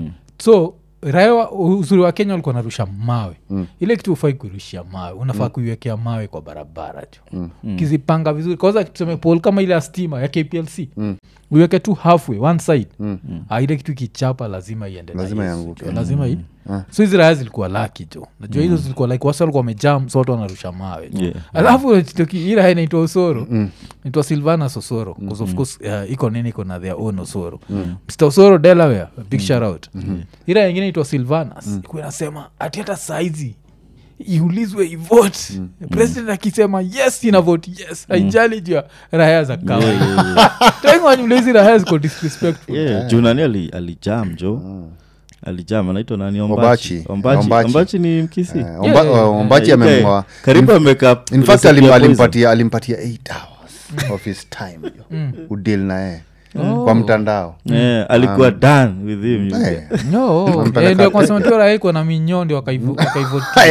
S1: so raya wa- uzuri wa kenya walikuwa narusha mawe ile kitu ufai kurushia mawe unafaa kuiwekea mawe kwa barabara tu kizipanga vizuri kwanza tuseme pol kama ile ya stima ya kplc uiweke tu halfway one side Ah, ile kitu ikichapa lazima iende na
S3: Lazima
S1: Yesu,
S3: ianguke.
S1: jo. lazima i so hizi raya zilikuwa laki jo najua hizo zilikuwa like wasi walikuwa wamejam so watu wanarusha mawe jo.
S2: Yeah.
S1: alafu toki- hii raya inaitwa osoro naitwa silvanas osoro bcause of course uh, iko nini iko na their own osoro mr osoro delaware a big shout out hii raya ingine inaitwa silvanas ikuwa inasema ati hata saizi iulizwe ivote president akisema yes ina vote yes haijali juu ya raya za kawaida tengwanyulezi raya ziko disrespectful
S2: yeah, juu nani ali- alijam jo alijam anaitwa nani ombachi
S3: Ombachi.
S2: ombachi,
S3: Ombachi.
S2: ombachi ni mkisi
S3: Eh, Omba-
S1: yeah, yeah.
S3: ombachi
S2: Eh, okay.
S3: amemwa
S2: karibu ameka
S3: in fact
S2: recipe
S3: alim,
S2: ya poison.
S3: alimpatia alimpatia 8 hours of his time yo. udil naye kwa mtandao
S2: Eh, alikuwa done with him you
S3: Eh,
S2: get.
S1: no
S3: Wampeleka-
S1: eh, ndio kwasema tu raha iko na minyondi wakaivotia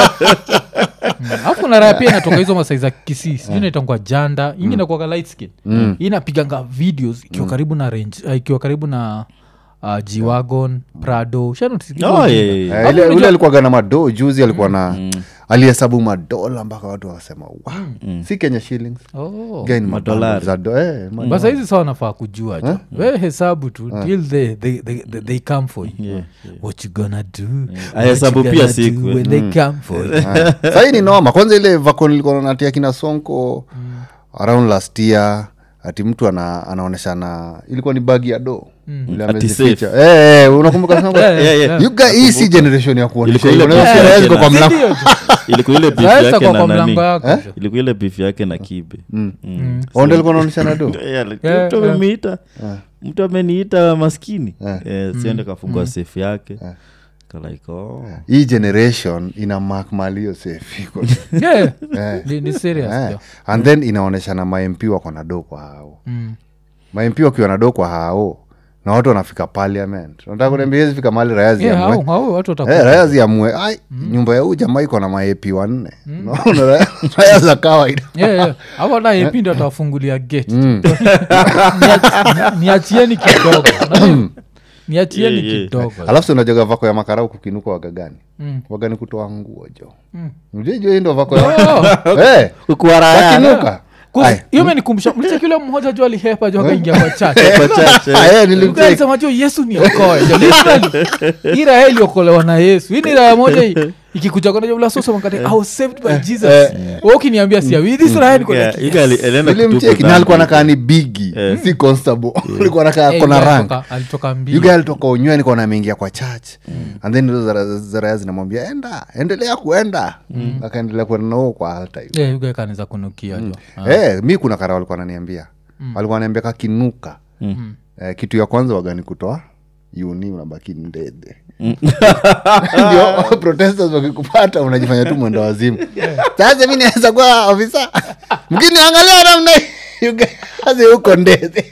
S1: alafu na raha pia inatoka hizo masai za kisii sijui naitangwa janda ingi inakuwaga light skin Hii inapiganga videos ikiwa karibu na range uh, ikiwa karibu na uh, gwagon prado
S2: Oh, yeah, yeah, yeah.
S3: Eh, ile- ule alikuwaga na madoo juzi alikuwa na alihesabu madola mpaka watu wakasema wow, si kenya shillings Guy ni
S2: Madolari.
S3: za do- eh, ma-
S1: basa hizi sawa nafaa kujua jo we hesabu tu till they, they, they, they, they come for you
S2: Yeah,
S1: what you gonna do What
S2: Ahesabu
S1: you
S2: pia
S1: gonna
S2: siku,
S1: do
S2: eh.
S1: when they come for you
S3: sahii ni noma kwanza ile vakon ilikuwa natia kina sonko around last year ati mtu ana, anaoneshana ilikuwa ni bagi ya do Ile
S2: Ati
S3: amezificha.
S2: safe.
S3: Eh, eh, unakumbuka Sonko?
S1: Yeah,
S2: Yeah, yeah.
S3: You guy- hii si generation ya kuonyesha
S2: Ilikuwa ile
S3: hivyo.
S2: picha
S3: Unaweza
S2: yake
S3: ziko
S2: na-
S3: kwa mlango.
S1: Sindio jo?
S2: ilikuwa ile beef
S1: Raha
S2: yake
S1: zitakuwa
S2: na
S1: kwa
S2: nani
S1: mlango yako jo.
S2: ilikuwa ile beef yake na kibe Mm.
S3: Onda alikuwa anaonyeshana do
S2: Eh, ali-
S1: Yeah,
S2: mtu
S1: yeah.
S2: ameniita mtu ameniita maskini Eh, siende kafungua safe yake kalaiko oh.
S3: hii generation ina mak malio safe iko.
S1: Yeah.
S3: Eh.
S1: Ni- ni serious
S3: Eh.
S1: jo.
S3: and then inaonyeshana mamp wako na do kwa hao
S1: Mm.
S3: mamp wakiwa na do kwa hao na watu wanafika parliament nataka kuniambia hizi fika mali raya
S1: Yeah,
S3: ziamue
S1: hao- hao watu watakuwa-
S3: Eh, raya ziamue ai nyumba ya huu jamaa iko na maepi wanne Unaona, raya- raya za kawaida
S1: Yeah, yeah. Hapo hata AP ndio atawafungulia gate Niach- niachieni kidogo niachieni
S2: Yeah, yeah.
S1: kidogo
S3: alafu si unajaga vako ya makarau kukinuka wagagani
S1: Mm.
S3: wagani kutoa nguo jo mjejo hii ndo vako ya
S1: Oh,
S3: Eh, wakinuka
S1: kus-
S3: Ai.
S1: hiyo imenikumbusha mlicheki yule mmoja ju alihepa ju akaingia kwa chache
S2: Kwa chache.
S3: Ah, eh, nilimcheck.
S1: sema jo yesu niokoe Jo, literally. hii raha iliokolewa na yesu hii ni raha moja hii- ikikuja konaulasosomakati i was saved by jesus Wewe ukiniambia siawi this raha niko like,
S2: Yeah, Iga ali- alienda
S3: nilimcheki
S2: kutubu
S3: na alikuwa
S2: dhambi.
S3: nakaa ni bigi si constable alikuwa nakaa
S1: eh,
S3: kona
S1: yule
S3: rank
S1: alitoka- alitoka mbio
S3: yuga alitoka unyweni kona ameingia kwa church and then hizo zara- zaraya zinamwambia enda endelea kuenda akaendelea kuenda nao kwa alta hiyo
S1: Yeah, yuga kanaweza kunukia jo Ah.
S3: Eh, mi kuna kara walikuwa naniambia walikuwa naniambia kakinuka eh, kitu ya kwanza wagani kutoa uni unabaki ndede ndio protesters wakikupata unajifanya tu mwendo wazimu sasa mi naweza kuwa ofisa mkiniangalia namna hii, you guys huko ndede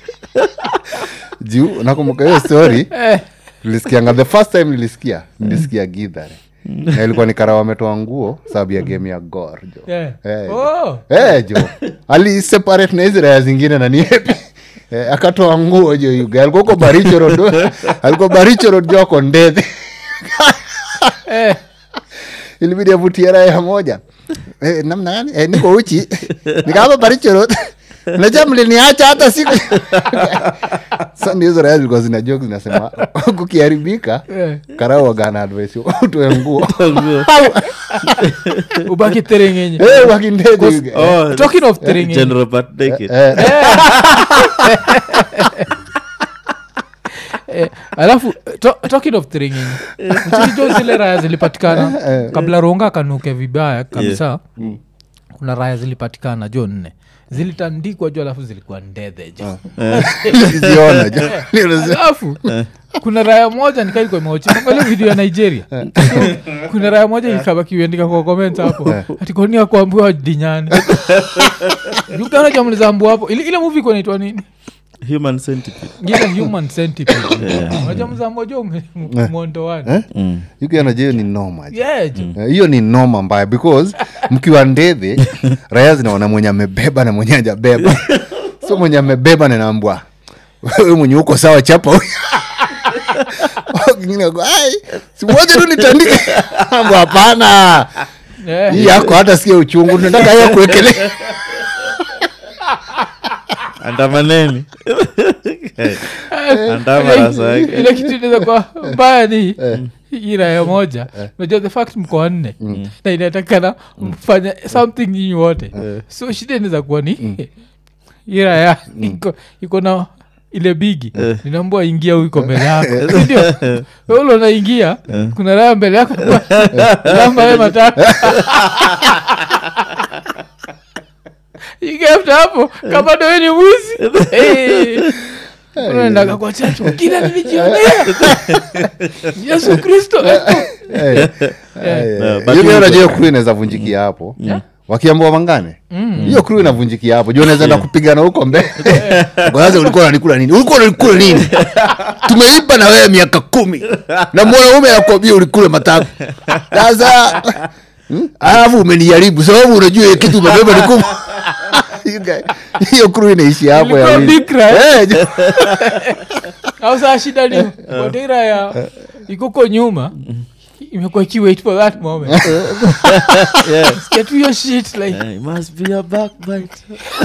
S3: juu nakumbuka hiyo story
S1: Eh,
S3: tulisikianga the first time nilisikia nilisikia gidhare na ilikuwa ni kara wametoa nguo sababu ya game ya gor jo
S1: yeah.
S3: Eh,
S1: Oh.
S3: Eh, jo aliseparate na hizi raya zingine na niepi eh, akatoa nguo jo yuga alikuwa uko baricho road alikuwa baricho road jo ako ndedhe
S1: Eh,
S3: ilibidi avutie raya moja eh, namna gani eh, niko uchi nikaapa barichoro nacha mliniacha hata siku sa ndio hizo raya zilikuwa zina joke zinasema kukiharibika
S1: eh.
S3: karao wagana advice utoe nguo
S1: ubaki terengenye
S3: Eh, wakindege
S2: Oh,
S1: talking of terengenye
S2: General Pat Naked.
S3: Eh,
S1: eh, alafu to, talking of terengenye mchikijo zile raya zilipatikana kabla ronga akanuke vibaya kabisa kuna raya zilipatikana jo nne zilitandikwa jo alafu zilikuwa ndedhe jo
S3: niliziona jo. Niliziona.
S1: alafu kuna raya moja nikaikomeochile video ya nigeria So, kuna raya moja ikabakiuendika kwa comment hapo atikonia kuambiwa dinyani ukana jamlizambu hapo ile, ile movie kunaitwa nini
S2: Human centipede.
S1: ile human centipede unajua mzambo jo mwondoani
S2: Mm.
S3: yukianaje hiyo ni noma jo.
S1: yeah jo
S3: Eh, hiyo ni noma mbaya because mkiwa ndedhe raya zinaona mwenye amebeba na mwenye ajabeba so mwenye amebeba nanaambwa wewe mwenye uko sawa chapa huyu." Kingine ako, "Ai, si moja tu nitandike Ambwa, hapana
S1: Eh,
S3: hii yako hata sikia uchungu nataka hiyo kuekele
S2: andamaneni andama
S1: ile-
S2: rasa yake
S1: ile kitu inaweza kuwa mbaya ni hii raya moja unajua the fact mko wanne na inatakana mfanya something nyinyi wote so shida inaweza kuwa ni hii raya iko- iko na ile bigi ninaambua ingia huiko mbele yako sindio weule unaingia kuna raya mbele yako lamba ye mataka igafta hapo kama dowe ni mwizi Eh. unaendaga kwa chacho kila nilijionea yesu kristo Eh.
S2: No, but
S3: hiyo
S2: you-
S3: unajua hiyo crew inaweza vunjikia hapo wakiambua mangane hiyo crew inavunjikia hapo juu unaweza enda kupigana huko mbele kwanza ulikuwa unanikula nini ulikuwa unanikula nini tumeipa na wewe miaka kumi na mwanaume anakuambia ulikule matako sasa hmm? alafu umenijaribu sababu unajua hiyo kitu umebeba ni kubwa You guy- hiyo crew inaishi hapo ya
S1: Ilikuwa
S3: wili.
S1: bikra, eh?
S3: Eh, jo-
S1: au saa shida ni watira ya ikuko nyuma imekuwa ikiwait for that moment
S2: Yes.
S1: get your shit like
S2: Eh, it must be a backbite.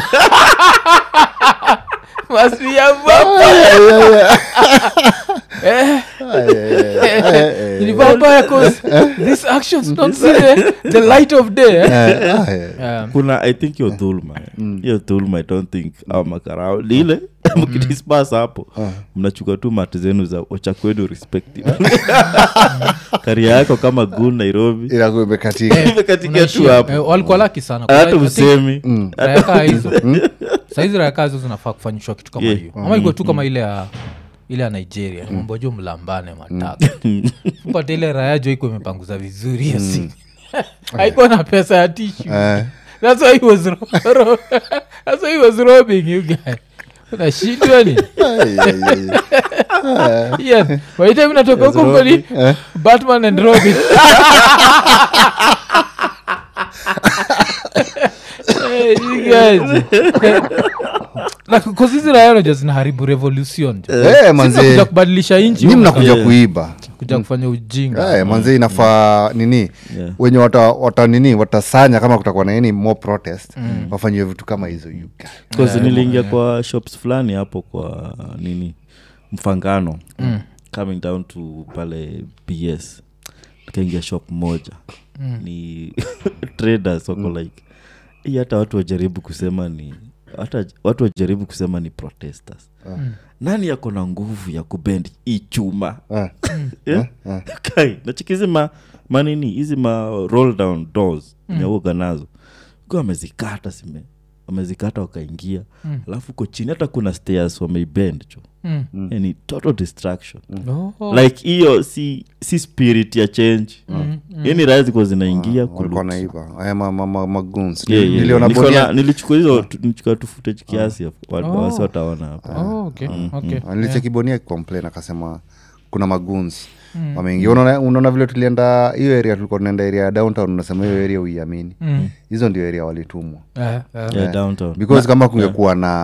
S1: must be a vampire eh ni vampire cause these actions don't see the, the light of day eh?
S3: Eh, ah, eh.
S1: um,
S2: kuna i think hiyo dhulma hiyo dhulma i don't think au makarao ni ile mkidispas hapo mnachuka tu mati zenu za wachakwenu respective karia yako kama gun nairobi
S3: inakuwa imekatika
S2: imekatika tu
S1: unaishia.
S2: hapo
S1: Eh, walikuwa laki sana
S2: hata
S1: I think
S2: usemi
S1: raya kaa hizo saizi raya kaa hizo zinafaa kufanyishwa kitu kama
S2: Yeah.
S1: hiyo ama ikuwe tu kama ile ya ile ya nigeria mambo jo mlambane mataka pata ile raya jo iko imepanguza vizuri hiyo siku haikuwa na pesa ya tishu
S3: Eh.
S1: that's why he was ro- ro- that's why he was robbing you guy unashindwa ni
S3: Ai, ai, ai.
S1: yes waita natoka huko kweli batman and robin Eh, you guys. Eh, like, 'cause hizi raya unajua zinaharibu revolution jo.
S3: Eh,
S1: Sisi
S3: manze.
S1: tunakuja kubadilisha nchi
S3: Nyi
S1: huko,
S3: mnakuja
S2: Yeah.
S3: kuiba
S1: kuja kufanya ujinga
S3: Eh, manze inafaa nini
S2: Yeah.
S3: wenye wata, wata nini watasanya kama kutakuwa na nini more protest wafanyiwe vitu kama hizo you guys.
S2: Because niliingia kwa shops fulani hapo kwa nini mfangano coming down to pale bs nikaingia shop moja ni traders wako like hii hata watu wajaribu kusema ni hata watu wajaribu kusema ni protesters nani yako na nguvu ya kubend hii chuma
S3: Eh,
S2: Eh? kai nachikizi ma manini hizi ma roll down doors nyauga nazo kwa amezikata sime wamezikata wakaingia alafu uko chini hata kuna stairs wameibend cho
S1: Mm.
S2: yani total distraction
S1: Oh.
S2: like hiyo si si spirit ya change yani raya zikuwa zinaingia
S3: walikuwa
S2: kuloot.
S3: naiba aya ma- ma- ma- magoons.
S2: Yeah, yeah,
S3: niliona
S2: Niko
S3: bonia-
S2: na- nilichukua hizo tu- nilichukua tu footage kiasi wa-
S1: Oh.
S2: wasi wataona hapa
S1: Oh, okay, okay.
S3: Ah, nilichekibonia complain akasema kuna maguns wameingia unaona unaona vile tulienda hiyo area tulikuwa tunaenda area ya downtown unasema hiyo area uiamini
S1: Mm.
S3: hizo ndio area walitumwa
S1: Eh, eh.
S2: yeah, downtown
S3: because kama kungekuwa na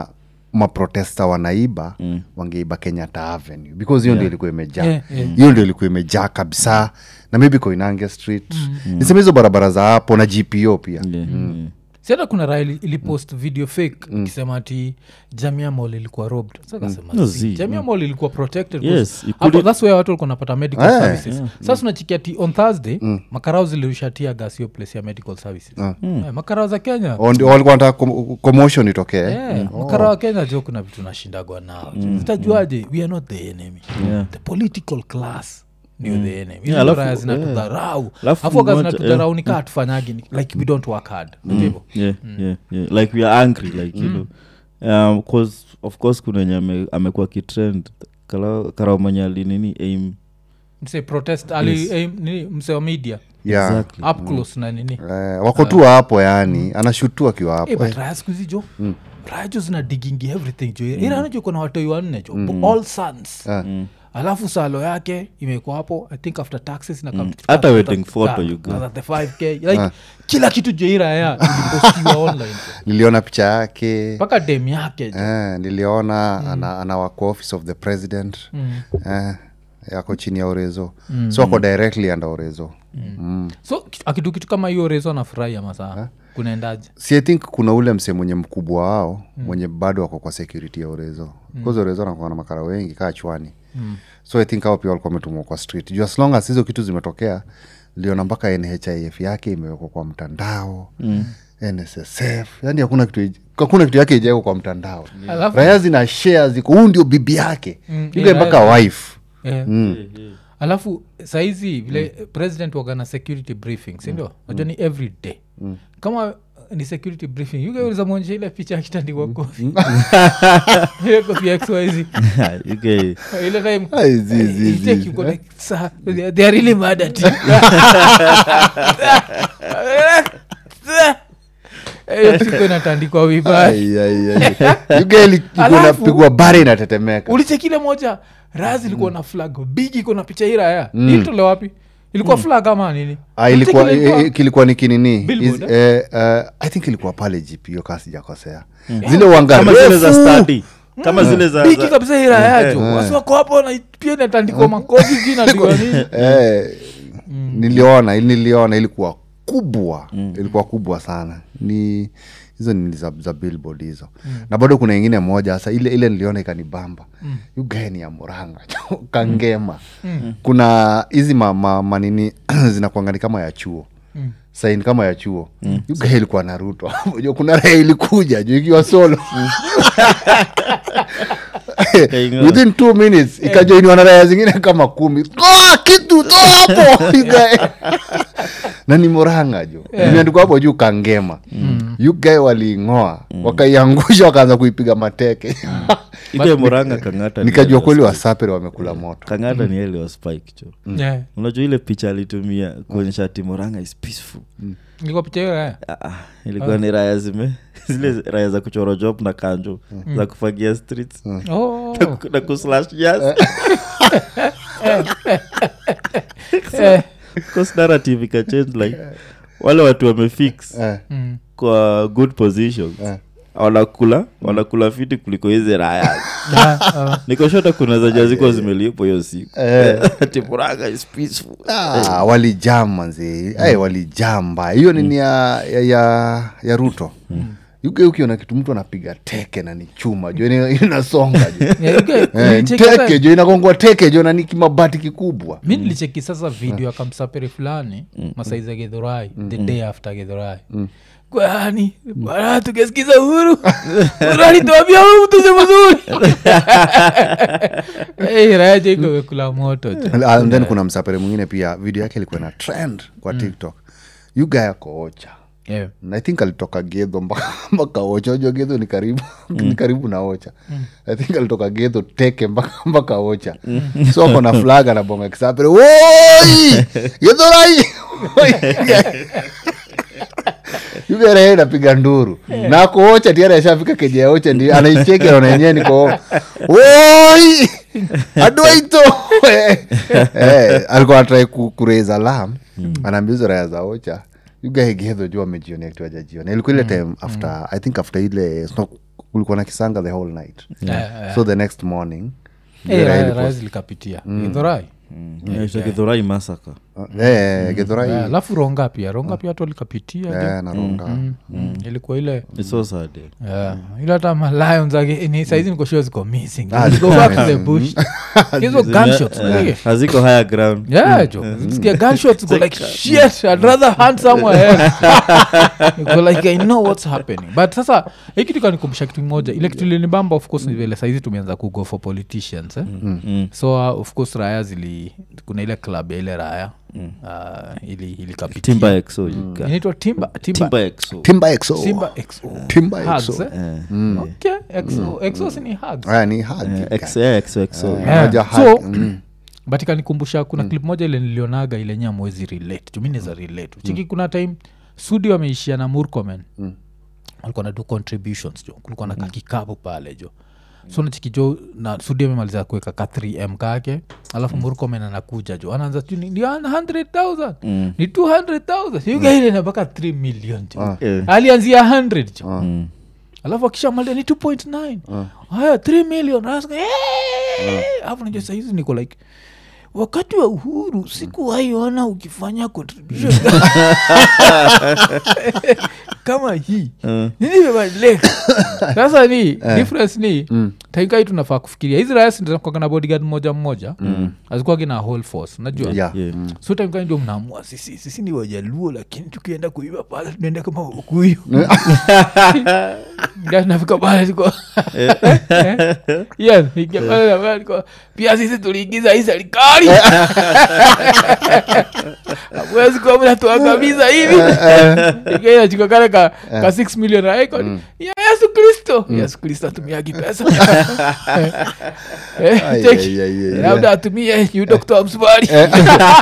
S3: maprotesta wanaiba mm. wangeiba kenyatta avenue because hiyo ndio ilikuwa imejaa
S1: Yeah, yeah.
S3: hiyo ndio ilikuwa imejaa kabisa na maybe koinange street niseme hizo barabara za hapo na gpo pia
S2: Yeah, yeah.
S1: si hata kuna raha ili- ilipost video fake ikisema ati jamia mall ilikuwa robbed Sasa kasema,
S2: No,
S1: "See,
S2: zi,
S1: jamia mall ilikuwa protected
S2: Yes,
S1: 'cause
S2: you
S1: hapo
S2: couldn't-
S1: thats where watu walikuwa napata medical
S3: Eh,
S1: services sasa unachikia ati on thursday makarao zilirushatia gas hiyo place ya medical services Eh, makarao za kenya
S3: O ndio walikuwa wanataka com- commotion itokee
S1: Yeah, makarao wa kenya jo kuna vitu nashindagwa nao zitajuaje we are not the enemy
S2: Yeah.
S1: the political class ndio the enemy
S2: Yeah,
S1: Hizo
S2: alafu-
S1: raya zinatudharau
S2: Alafu
S1: afu waga
S2: mmoja-
S1: zinatudharau nikaa hatufanyagi ni- like we don't work hard Unajua hivyo?
S2: yeah, yeah, yeah. like we are angry like you know um, cause of course kuna enye ame, amekuwa kitrend Kala- karamanyali nini aim
S1: mse protest ali eh, nini mse wa media
S3: yeah.
S2: exactly
S1: up close na nini
S3: eh, wako tu hapo yani anashutua akiwa hapo
S1: Eh, but raya siku hizi jo raya jo zina digingi everything jo iranajo kuna watoi wanne jo all sons
S3: Eh.
S1: alafu salo yake imekuwa hapo i think after taxes na come-
S2: Hata
S1: after-
S2: wedding photo you got.
S1: after the 5k like kila kitu jo iraya ilipostiwa online jo.
S3: niliona picha yake
S1: mpaka dem yake jo
S3: eh, niliona ana, anawako office of the president eh, yako chini ya orezo so ako directly under orezo mm.
S1: so ki- akitu kitu kama hiyo rezo anafurahia masaa kunaendaje
S3: si i think kuna ule mse mwenye mkubwa wao mwenye bado wako kwa security ya orezo bcause orezo anakuwa na makara wengi kaa chwani so i think hao pia walikuwa wametumwa kwa street juu as long as hizo kitu zimetokea liona mpaka nhif yake imewekwa kwa mtandao mm. nssf yani hakuna kitu hakuna kitu yake ijawekwa kwa mtandao
S1: Alafu-
S3: raya zina share ziko huu ndio bibi yake
S1: Mm,
S3: ile
S1: yeah,
S3: mpaka wife
S1: Eh. alafu saizi vile president wagana security briefing sindio najua ni every day kama ni security briefing yugeuliza mwonyesha ile picha akitandikwa kofi ile kofi ya xyz
S2: okay.
S1: ile time
S3: Ai, zi, zi,
S1: you
S3: zi.
S1: take you go like, "Sir, they are- they are really mad at you." Eh, hiyo siku inatandikwa vibaya
S3: Ai, ai, ai. Yuga ili- iko
S1: Alafu-
S3: inapigwa bare inatetemeka
S1: ulichekile moja raz ilikuwa na flag big iko na picha hii raya ilitole wapi ilikuwa flag ama nini
S3: Ah, ilikuwa
S1: Ulicheki ile
S3: i- i- kilikuwa ni kinini
S1: Billboard,
S3: Is- eh, eh, i think ilikuwa pale gpo kaa sijakosea zile
S2: kama
S3: uanga
S2: zile za
S3: refu.
S2: study kama zile za,
S1: bigi
S2: za
S1: kabisa hii raya yacho wasi wako hapo na pia inatandikwa makofi sijui inandikwa nini
S3: Eh, niliona niliona ilikuwa kubwa ilikuwa kubwa sana ni hizo ni za, za billboard hizo na bado kuna ingine moja sasa ile ile niliona ikanibamba mm. ugani ya muranga kangema kuna hizi ma, ma, manini zinakuangani kama ya chuo mm saini kama ya chuo mm. ugae ilikuwa naruto Unajua kuna raha ilikuja juu ikiwa solo
S2: Kaingoa.
S3: within two minutes ikajoiniwa na raya zingine kama kumi toa kitu toa hapo Ugae. na ni moranga jo imeandikwa hapo juu kangema yugae waliing'oa wakaiangusha wakaanza kuipiga mateke
S2: ike moranga kangata ni
S3: nikajua
S2: yale
S3: kweli
S2: wa
S3: wasapere wamekula moto
S2: Spike. kangata ni ele wa spike cho
S1: Yeah.
S2: unajua ile picha alitumia kuonyesha ati moranga is peaceful
S1: ilikuwa picha hiyo raya
S2: Ah, ah, ilikuwa ni raya zime zile raya za kuchora job na kanjo za kufagia streets
S1: Oh.
S2: na ku- na kuslash jazz
S1: Eh.
S2: Because narrative ikachange like wale watu wamefix
S3: Eh,
S1: Mm.
S2: kwa good positions
S3: Eh.
S2: wanakula wanakula fiti kuliko hizi raya
S1: Ah, ah.
S2: nikoshota kuna za jazikuwa zimelipo hiyo siku
S3: Eh.
S2: ati Murang'a is peaceful
S3: ah, walijam manzi mm. walijam mbaya hiyo nini ya, ya, ya, ya ruto yuge ukiona kitu mtu anapiga teke na ni chuma jo ina- inasonga jo
S1: Yeah, okay.
S3: Eh,
S1: Nilicheki
S3: teke
S1: sasa-
S3: jo inagongwa teke jo na ni kimabati kikubwa
S1: mi nilicheki sasa video ya kamsaperi fulani masaiza gedhorai the day after gedhorai kwani bana tukesikiza uhuru uhuru alituambia huyu mtu si mzuri hey, raja iko wekula moto jo
S3: and then kuna msapere mwingine pia video yake ilikuwa na trend kwa tiktok yuga yako ocha
S1: yeah.
S3: Na i think alitoka gedho mpaka mpaka ocha unajua gedho ni karibu ni karibu na ocha i think alitoka gedho teke mpaka mpaka ocha so ako na flag anabonga kisapere woi gedho rai yugerehe napiga nduru na ako ocha tiara ashafika keja ya ocha ndi anaicheki anaona yenyewe niko woi adwaito eh, alikuwa anatrai kuraise alarm anaambia hizo raya za ocha yugaegedho juu amejionea kitu ajajiona ilikuwa ile time after i think after ile snow, kulikuwa na kisanga the whole night
S1: Yeah, yeah.
S3: so the next morning
S1: Eh,
S3: Githurai
S1: raya-
S3: ilikuwa-
S1: raya zilikapitia Githurai.
S2: githurai masaka
S3: uh, eh, Githurai,
S1: Yeah, alafu ronga pia ronga pia watu walikapitia jo.
S3: eh, na Ronga.
S1: Mm, ilikuwa ile
S2: It's so sad yeah.
S1: Yeah. ile hata malions ake- ni saizi nikoshua ziko missing
S3: Ah,
S1: Go back to the bush hizo gunshots
S2: Eh,
S1: yeah.
S2: haziko higher ground
S1: yeah jo Zikisikia gunshots go like shit i'd rather hunt somewhere else go like i know what's happening but sasa hii kitu kanikumbusha kitu moja ile kitu ilinibamba of course ni vile saizi tumeanza kugo for politicians eh?
S2: Mm.
S1: so uh, of course raya zili kuna ile club ya ile raya uh, ili ilikapitia
S2: timba exo you guys.
S1: inaitwa timba timba
S2: timba exo
S3: timba exo
S1: timba xo
S3: timba
S1: Hugs,
S3: exo
S1: eh?
S2: Eh,
S1: okay xo xo si ni hugs
S3: Aya, ni hug,
S2: eh,
S3: guy.
S2: exo yeah, exo exo
S3: Eh,
S1: Yeah.
S3: moja
S1: So-
S3: hug, mm.
S1: but ikanikumbusha kuna clip moja ile nilionaga ile nya mwezi relate jumineza relate chiki kuna time sudi wameishia na murkomen mm. walikuwa na do contributions jo kulikuwa na kakikapu pale jo so nachiki jo na sudi amemaliza kuweka ka 3m kake alafu mm. murkomen anakuja jo anaanza tu ni ni 100000
S2: Mm.
S1: ni 200000 yugaile na mpaka 3 million jo
S2: Eh.
S1: alianzia 100 jo
S2: Mm.
S1: alafu akishamalia ni 2.9 haya 3 million Anasema, "Eh!" alafu najua sahizi niko like wakati wa uhuru sikuwaiona ukifanya contribution kama hii
S2: Eh.
S1: nini imebadilika sasa ni difference ni taikai tunafaa kufikiria hizi raya zinakuwaga na bodyguard mmoja mmoja azikuwagi na whole force najua
S3: Yeah.
S2: Yeah.
S1: so time ndio mnaamua sisi sisi ni wajaluo lakini tukienda kuiva pale tunaenda kama wakuyu nafika pale tuko yes nikia pale na pale tuko, pia sisi tuliingiza hii serikali awezi kuwa mnatuangamiza hivi ikainachukua kale ka, ka 6 million aiko ya yesu kristo yesu kristo atumiagi pesa Eh,
S3: Ai,
S1: cheki.
S3: ai, ai, ai,
S1: labda atumie yu dokta msubari
S3: Ai,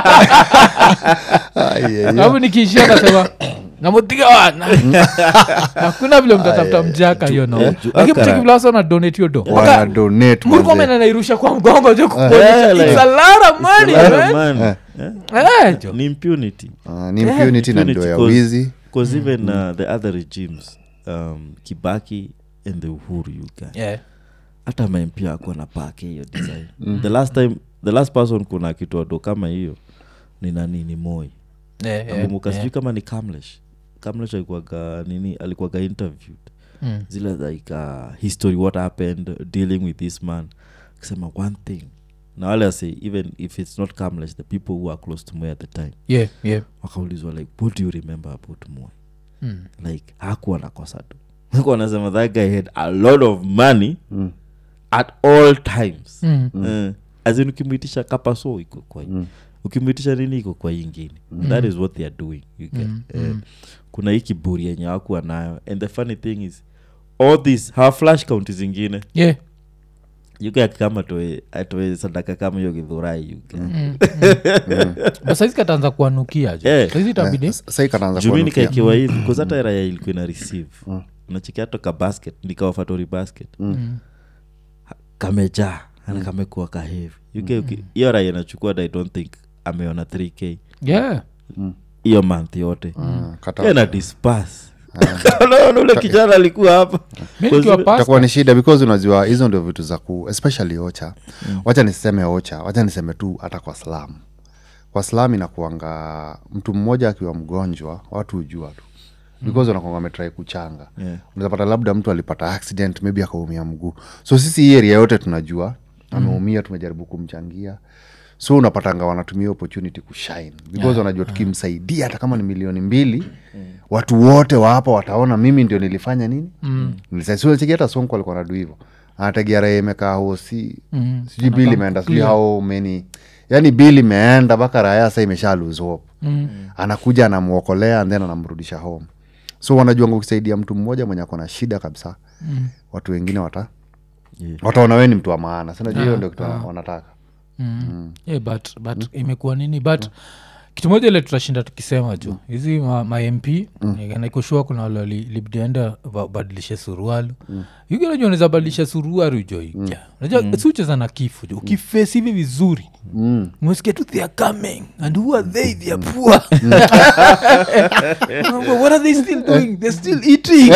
S3: ai, ai.
S1: alafu nikiishia nasema namutiga wana hakuna vile mtatafuta mjaka hiyo no
S2: eh, juu
S1: lakini
S2: akara-
S1: mcheki vile wasa wana donate hiyo do
S3: Wana donate,
S1: murkomen
S3: manze.
S1: anairusha kwa mgongo jo kuonyesha
S2: Yeah, like-
S1: it's a lot of money
S2: Lot of
S1: man
S2: money. Eh?
S1: Eh, jo
S2: ni impunity
S3: Ah, ni impunity na ndio ya
S2: Impunity,
S3: wizi
S2: because even uh, the other regimes um, kibaki and the uhuru you guys
S1: Yeah.
S2: hata mempia akuwa na pake hiyo design the last time the last person kuna kitoado kama hiyo ni nani ni moi
S1: Yeah, yeah,
S2: nakumbuka
S1: yeah.
S2: sijui kama ni kamlesh kamlesh alikuwaga nini alikuwaga interviewed
S1: Mm.
S2: zile like uh, history what happened dealing with this man akisema one thing na wale ase even if it's not kamlesh the people who are close to moi at the time
S1: Yeah, yeah.
S2: wakaulizwa like what do you remember about moi
S1: Mm.
S2: like hakuwa nakosa tu Walikuwa wanasema that guy had a lot of money
S3: Mm.
S2: at all times
S1: Mm.
S2: Eh, as in ukimwitisha kapaso iko kwa hii ukimwitisha nini iko kwa hii ingine that is what they are doing you get. Eh, kuna hii kiburi yenye hawakuwa nayo and the funny thing is all this hawa flash kaunti zingine
S1: Yeah.
S2: yuke akikama atoe atoe sadaka kama hiyo githurai yuke
S1: But saizi kataanza kuanukia jo
S2: Eh.
S1: saizi itabidi
S3: sai kanaanza
S2: jumi
S3: kuanukia.
S2: nikaikiwa hivi bcause hata raya ilikuwa ina receive nachikia toka basket nikawafatori basket Ha- kamejaa ana kamekuwa kahevi yuke uki- hiyo raya inachukua i don't think ameona 3k
S1: yeah
S2: hiyo month yote
S3: Ah, kata-
S2: Yeye na disperse. Unaona ule kijana alikuwa hapa
S1: mi nikiwa pasta
S3: itakuwa ni shida because unajua hizo ndio vitu za ku especially ocha wacha niseme ocha wacha niseme tu hata kwa slam kwa slam inakuanga mtu mmoja akiwa mgonjwa watu hujua tu because wanakuanga wametrai kuchanga
S2: Yeah.
S3: unazapata labda mtu alipata accident maybe akaumia mguu so sisi hii area yote tunajua ameumia tumejaribu kumchangia so unapatanga wanatumia opportunity kushine because wanajua tukimsaidia hata kama ni milioni mbili watu wote wa hapa wataona mimi ndio nilifanya nini mm. nilisaicheki hata sonko alikuwa nadu hivo anategia raha imekaa hosi
S1: Mm.
S3: sijui bili imeenda sijui hao meni yani bili imeenda mpaka raya sa imesha lose hope
S1: Mm.
S3: anakuja anamwokolea and then anamrudisha home so wanajuanga ukisaidia mtu mmoja mwenye ako na shida kabisa
S1: Mm.
S3: watu wengine wata
S2: Yeah.
S3: wataona we ni mtu wa maana sinajua hiyo ndio kitu wana- wanataka
S1: Mm. Yeah, but but imekuwa nini but kitu moja ile tutashinda tukisema jo hizi ma, ma mp naikoshua kuna wale libidienda badilishe surualu mm. yukinajua unaweza badilisha suruaru jo iga najua si ucheza na kifo jo ukifesi hivi vizuri
S3: Mm.
S1: mwesikia tu they are coming and who are they they are poor what are they still doing they're still eating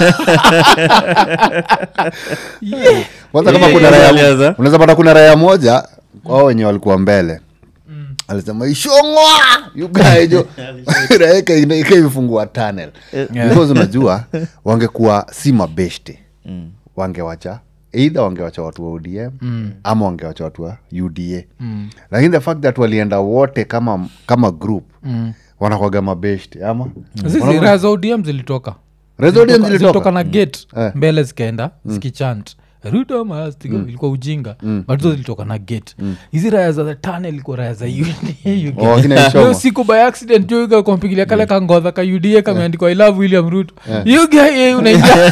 S1: yeah.
S3: kwanza kama
S2: Yeah,
S3: kuna
S2: yeah,
S3: raya
S2: alianza.
S3: unaweza pata kuna raya moja wao wenye walikuwa mbele alisema ishongwa yugaejo raya ika- ikaifungua tunnel because unajua wangekuwa si mabeshte
S2: Mm.
S3: wangewacha eidha wangewacha watu wa odm ama wangewacha watu wa uda lakini the fact that walienda wote kama kama group wanakwaga mabeshte ama
S1: zizi raha za odm zilitoka
S3: Raia za ODM
S1: Zilitoka-
S3: zilitoka?
S1: zilitoka na gate
S3: Eh.
S1: mbele zikaenda zikichant ruto must go." ilikuwa ujinga but hizo zilitoka na gate hizi raya za the tunnel ilikuwa raya za UDA.
S3: Oh, akina Ishoma.
S1: Hiyo siku by accident jo kampigilia kale kangodha ka uda kameandikwa i love william ruto You guy, eh, unaingia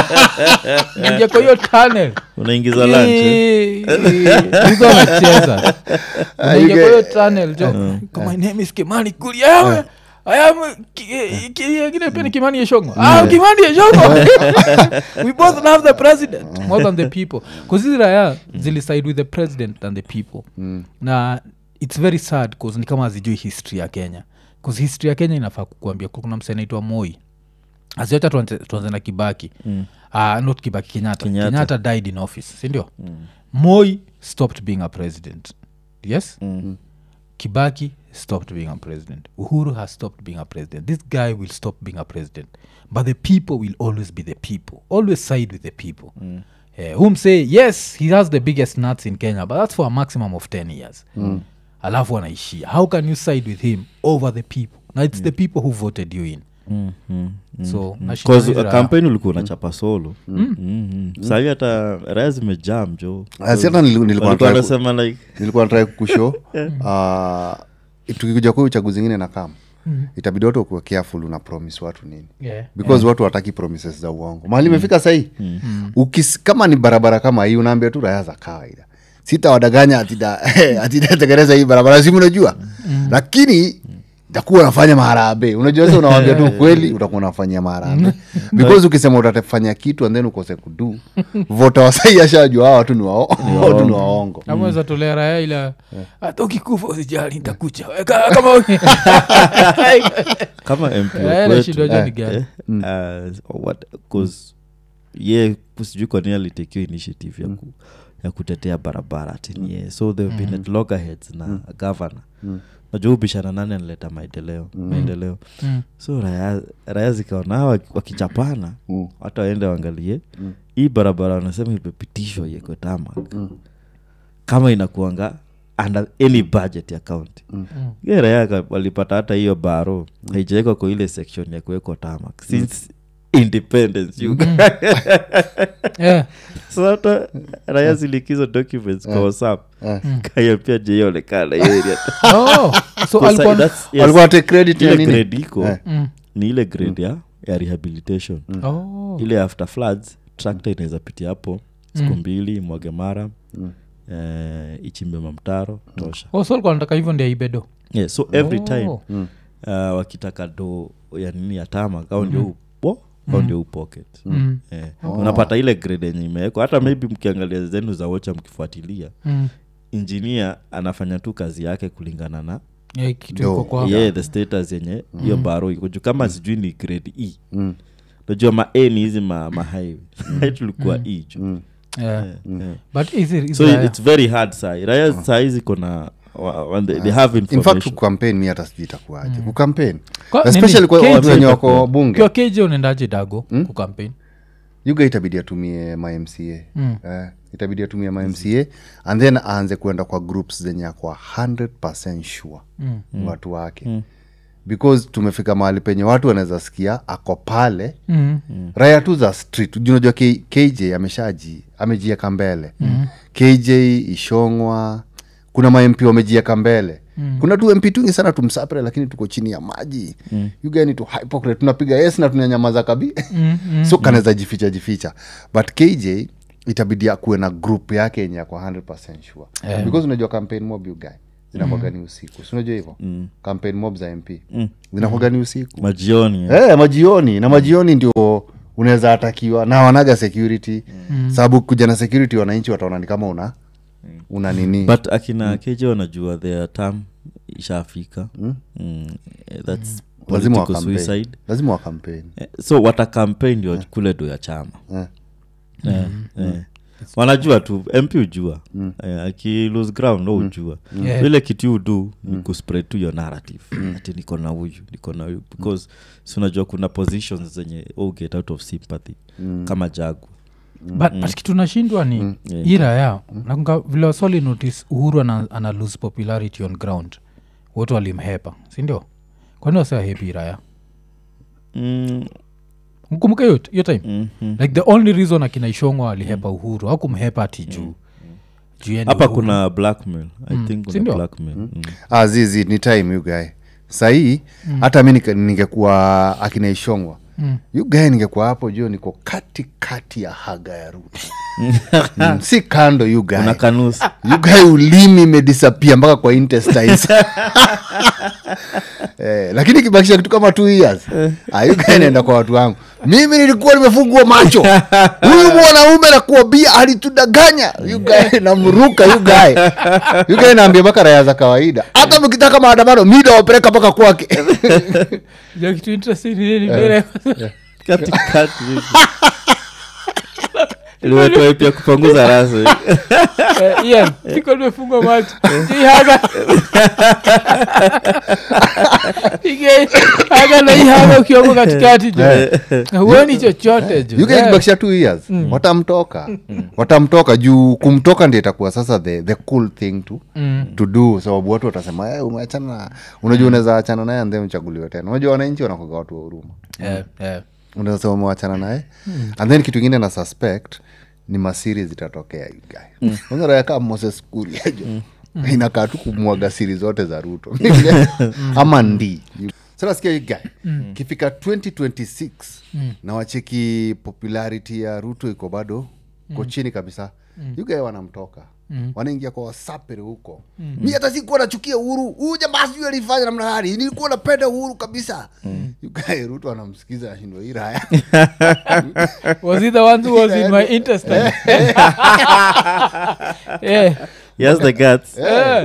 S1: unaingia kwa hiyo tunnel
S2: unaingiza lunch eh?
S1: hizo anacheza unaingia kwa
S3: you
S1: hiyo tunnel jo my name is kimani kuria I am- I am ki- ki- kile pia ni kimani yeshongo ah kimani yeshongo we both love the president more than the people bcause hizi raya ziliside with the president than the people na its very sad bcause ni kama hazijui history ya kenya bcause history ya kenya inafaa kukuambia kuna mse anaitwa moi asiocha tuanze tuanze na kibaki mm. uh, not kibaki kenyatta.
S2: Kenyatta.
S1: kenyatta died in office sindio mm. moi stopped being a president yes
S2: Mm.
S1: kibaki stopped being a president uhuru has stopped being a president this guy will stop being a president but the people will always be the people always side with the people mm. uh, whom say yes he has the biggest nuts in kenya but that's for a maximum of 10 years mm. alafu anaishia how can you side with him over the people now it's the people who voted you in
S2: Mm, mm, mm.
S1: so nashinda
S2: Cause,
S1: hizi
S2: uh,
S1: raha.
S2: kampeni ulikuwa unachapa solo mm. sahi hata raya zimejam jo
S3: Ah, si hata nili- nilikuwa
S2: Walikuwa
S3: nataka ku-
S2: wanasema like
S3: nilikuwa natrai kusho uh, tukikuja kwa uchaguzi ingine na kam itabidi watu wakuwa careful una promise watu nini
S1: Yeah.
S3: because watu wataki promises za uongo mahali imefika sahii Ukis- kama ni barabara kama hii unaambia tu raya za kawaida sitawadanganya atitategereza hii barabara simu unajua lakini takuwa unafanya maharambe unajua sasa unawambia tu ukweli utakuwa unafanyia maharambe because ukisema utatafanya kitu and then ukose kudu vota wasai ashajua hawa watu ni wao- watu ni waongo
S1: ameweza tolea raya ila hata ukikufa usijali ntakucha Weka- kama uki-
S2: kama mp wa
S1: Raya
S2: kwetu,
S1: anashindwaje
S2: eh,
S1: ni gani?
S2: eh, uh, what- 'cause ye sijui kwa nini alitekiwa initiative ya, ku, ya kutetea barabara tenie so they've been at loggerheads na governor najua ubishana nani analeta maendeleo maendeleo
S1: Mm.
S2: so raya, raya zikaona hawa wakichapana
S3: Mm.
S2: hata waende waangalie hii barabara wanasema imepitishwa yeko tamak kama inakuanga under any budget ya county mm. raya ka- walipata hata hiyo baro haijawekwa kwa ile section ya kuwekwa tamak since independence you
S1: Yeah.
S2: so hata raya zilikizo documents kwa whatsapp
S3: Eh.
S2: kaya pia jeionekana hiyo area
S1: Oh, so
S2: Kwa sa-
S1: alikuwa
S2: that's- yes,
S3: walikuwa wate credit ya
S2: ile
S3: nini
S2: grade iko
S3: Eh.
S1: Mm.
S2: ni ile grade ya, ya rehabilitation
S1: Oh.
S2: ile after floods tractor inaweza pitia hapo siku mbili mwage mara eh, ichimbe mamtaro tosha
S1: Oh, so alikuwa anataka hivyo ndio ibedo
S2: yeah, so every
S1: Oh.
S2: time uh, wakitaka do ya nini ya tama au ndio upo au ndio upocket
S1: Mm.
S2: Eh, unapata ile grade yenye imewekwa hata maybe mkiangalia zenu za wocha mkifuatilia
S1: Mm.
S2: injinia anafanya tu kazi yake kulingana na
S1: Yeah, kitu
S3: Do.
S1: iko kwa
S2: yeah, the status yenye hiyo baro iko juu kama sijui ni grade e
S3: Mm.
S2: najua ma a ni hizi ma, ma highway tulikuwa e juu
S1: Yeah.
S2: yeah.
S1: but hizi- hizi
S2: so
S1: raya-
S2: it's very hard sai raya saa hizi kona wa- wa- they, they have
S3: in fact
S2: information
S3: kukampen mi hata sijui itakuaje kukampen
S1: Kwa-
S3: especially
S1: nini?
S3: kwa
S1: KJ
S3: watu wenye wako bunge
S1: ukiwa kj unaendaje dago kukampen
S3: yuga itabidi atumie mamca
S1: Mm.
S3: eh, itabidi atumie mamca and then aanze kuenda kwa groups zenye akwa 100 sure
S1: Mm.
S3: watu wake because tumefika mahali penye watu wanaweza sikia ako pale
S1: Mm.
S3: raya tu za street Juu unajua K- kj ameshaji amejieka mbele kj ishongwa kuna mamp wamejieka mbele kuna tu mp tungi sana tumsapre lakini tuko chini ya maji mm. ugani tu hypocrite tunapiga yes na tunanyamaza kabi so kanaweza jificha jificha but kj itabidi akuwe na group yake yenye ako 100 sure
S1: Yeah.
S3: because unajua campaign mob you guy zinakwaga ni usiku sinajua hivo
S2: Mm.
S3: campaign mob za mp
S2: Mm.
S3: zinakwaga ni usiku
S2: majioni eh.
S3: Eh, majioni na majioni ndio unaweza atakiwa na wanaga security sababu kuja na security wananchi wataona ni kama una una nini
S2: but akina keje wanajua their term ishafika mm. eh, thats
S3: lazima wa
S2: political
S3: campaign.
S2: suicide
S3: lazima wa campaign
S2: Eh, so watakampein ndio kule do ya chama
S3: Eh.
S2: Eh, eh. wanajua tu mp ujua eh, aki lose ground no ujua
S1: Yeah.
S2: ile kitu udu ni kuspread tu your narrative ati niko na huyu niko na huyu because si unajua kuna positions zenye oh, get out of sympathy kama jagu
S1: but, but kitu nashindwa ni
S2: Yeah.
S1: hii raya nakunga vile waswali notice uhuru ana, ana lose popularity on ground wote walimhepa sindio kwani wasewahepi raya
S2: mm,
S1: mkumbuka hiyo hiyo time
S2: mm, mm.
S1: like the only reason akina ishongwa alihepa uhuru au kumhepa ati juu juu yeye ni
S2: hapa
S1: Uhuru.
S2: kuna blackmail i think kuna
S1: Sindio?
S2: blackmail mm.
S3: ah, zizi ni time you guy sahii hata mi nika- ningekuwa akinaishongwa
S1: Mm.
S3: you guy ningekuwa hapo juu niko kati kati ya haga ya ruto mm, si kando you guy
S2: una kanusi
S3: you guy ulimi imedisapia mpaka kwa intestines eh, lakini kibakisha kitu kama two years ah, you guy naenda kwa watu wangu mimi nilikuwa nimefungua macho huyu mwanaume nakuambia alitudanganya you guy namruka you guy you guy naambia mpaka raya za kawaida hata mkitaka maandamano mida wapeleka mpaka kwake
S1: Ja, kitu interesting ni nini mbele
S2: katikati hivi. iliwetoa pia kupunguza rasa
S1: Eh, Ian, siko nimefungwa macho Hii haga Ige- haga na hii haga ukiwako katikati jo huoni chochote jo
S3: you guy
S1: Eh,
S3: kibakisha two years watamtoka watamtoka juu kumtoka ndio itakuwa sasa the, the cool thing to
S1: mm,
S3: to do sababu watu watasema hey, umeachana na unajua unaweza achana naye and then uchaguliwe tena unajua wananchi wanakoga watu wa huruma
S1: eh, eh.
S3: unaweza sema umewachana naye and then kitu ingine na suspect ni masiri zitatokea ugae unarayaka moses kuriajo inakaa tu kumwaga siri zote za ruto ama ndi sanasikia igae kifika 2026 na wacheki popularity ya ruto iko bado ko chini kabisa yugae wanamtoka wanaingia kwa wasapere huko mi hata sikuwa nachukia uhuru huyu jamaa sijui alifanya namna gani nilikuwa napenda uhuru kabisa yugae ruto anamsikiza ashindwa hii raya
S1: was he the one who was in my intestine yeah.
S2: yes the guts
S1: Eh.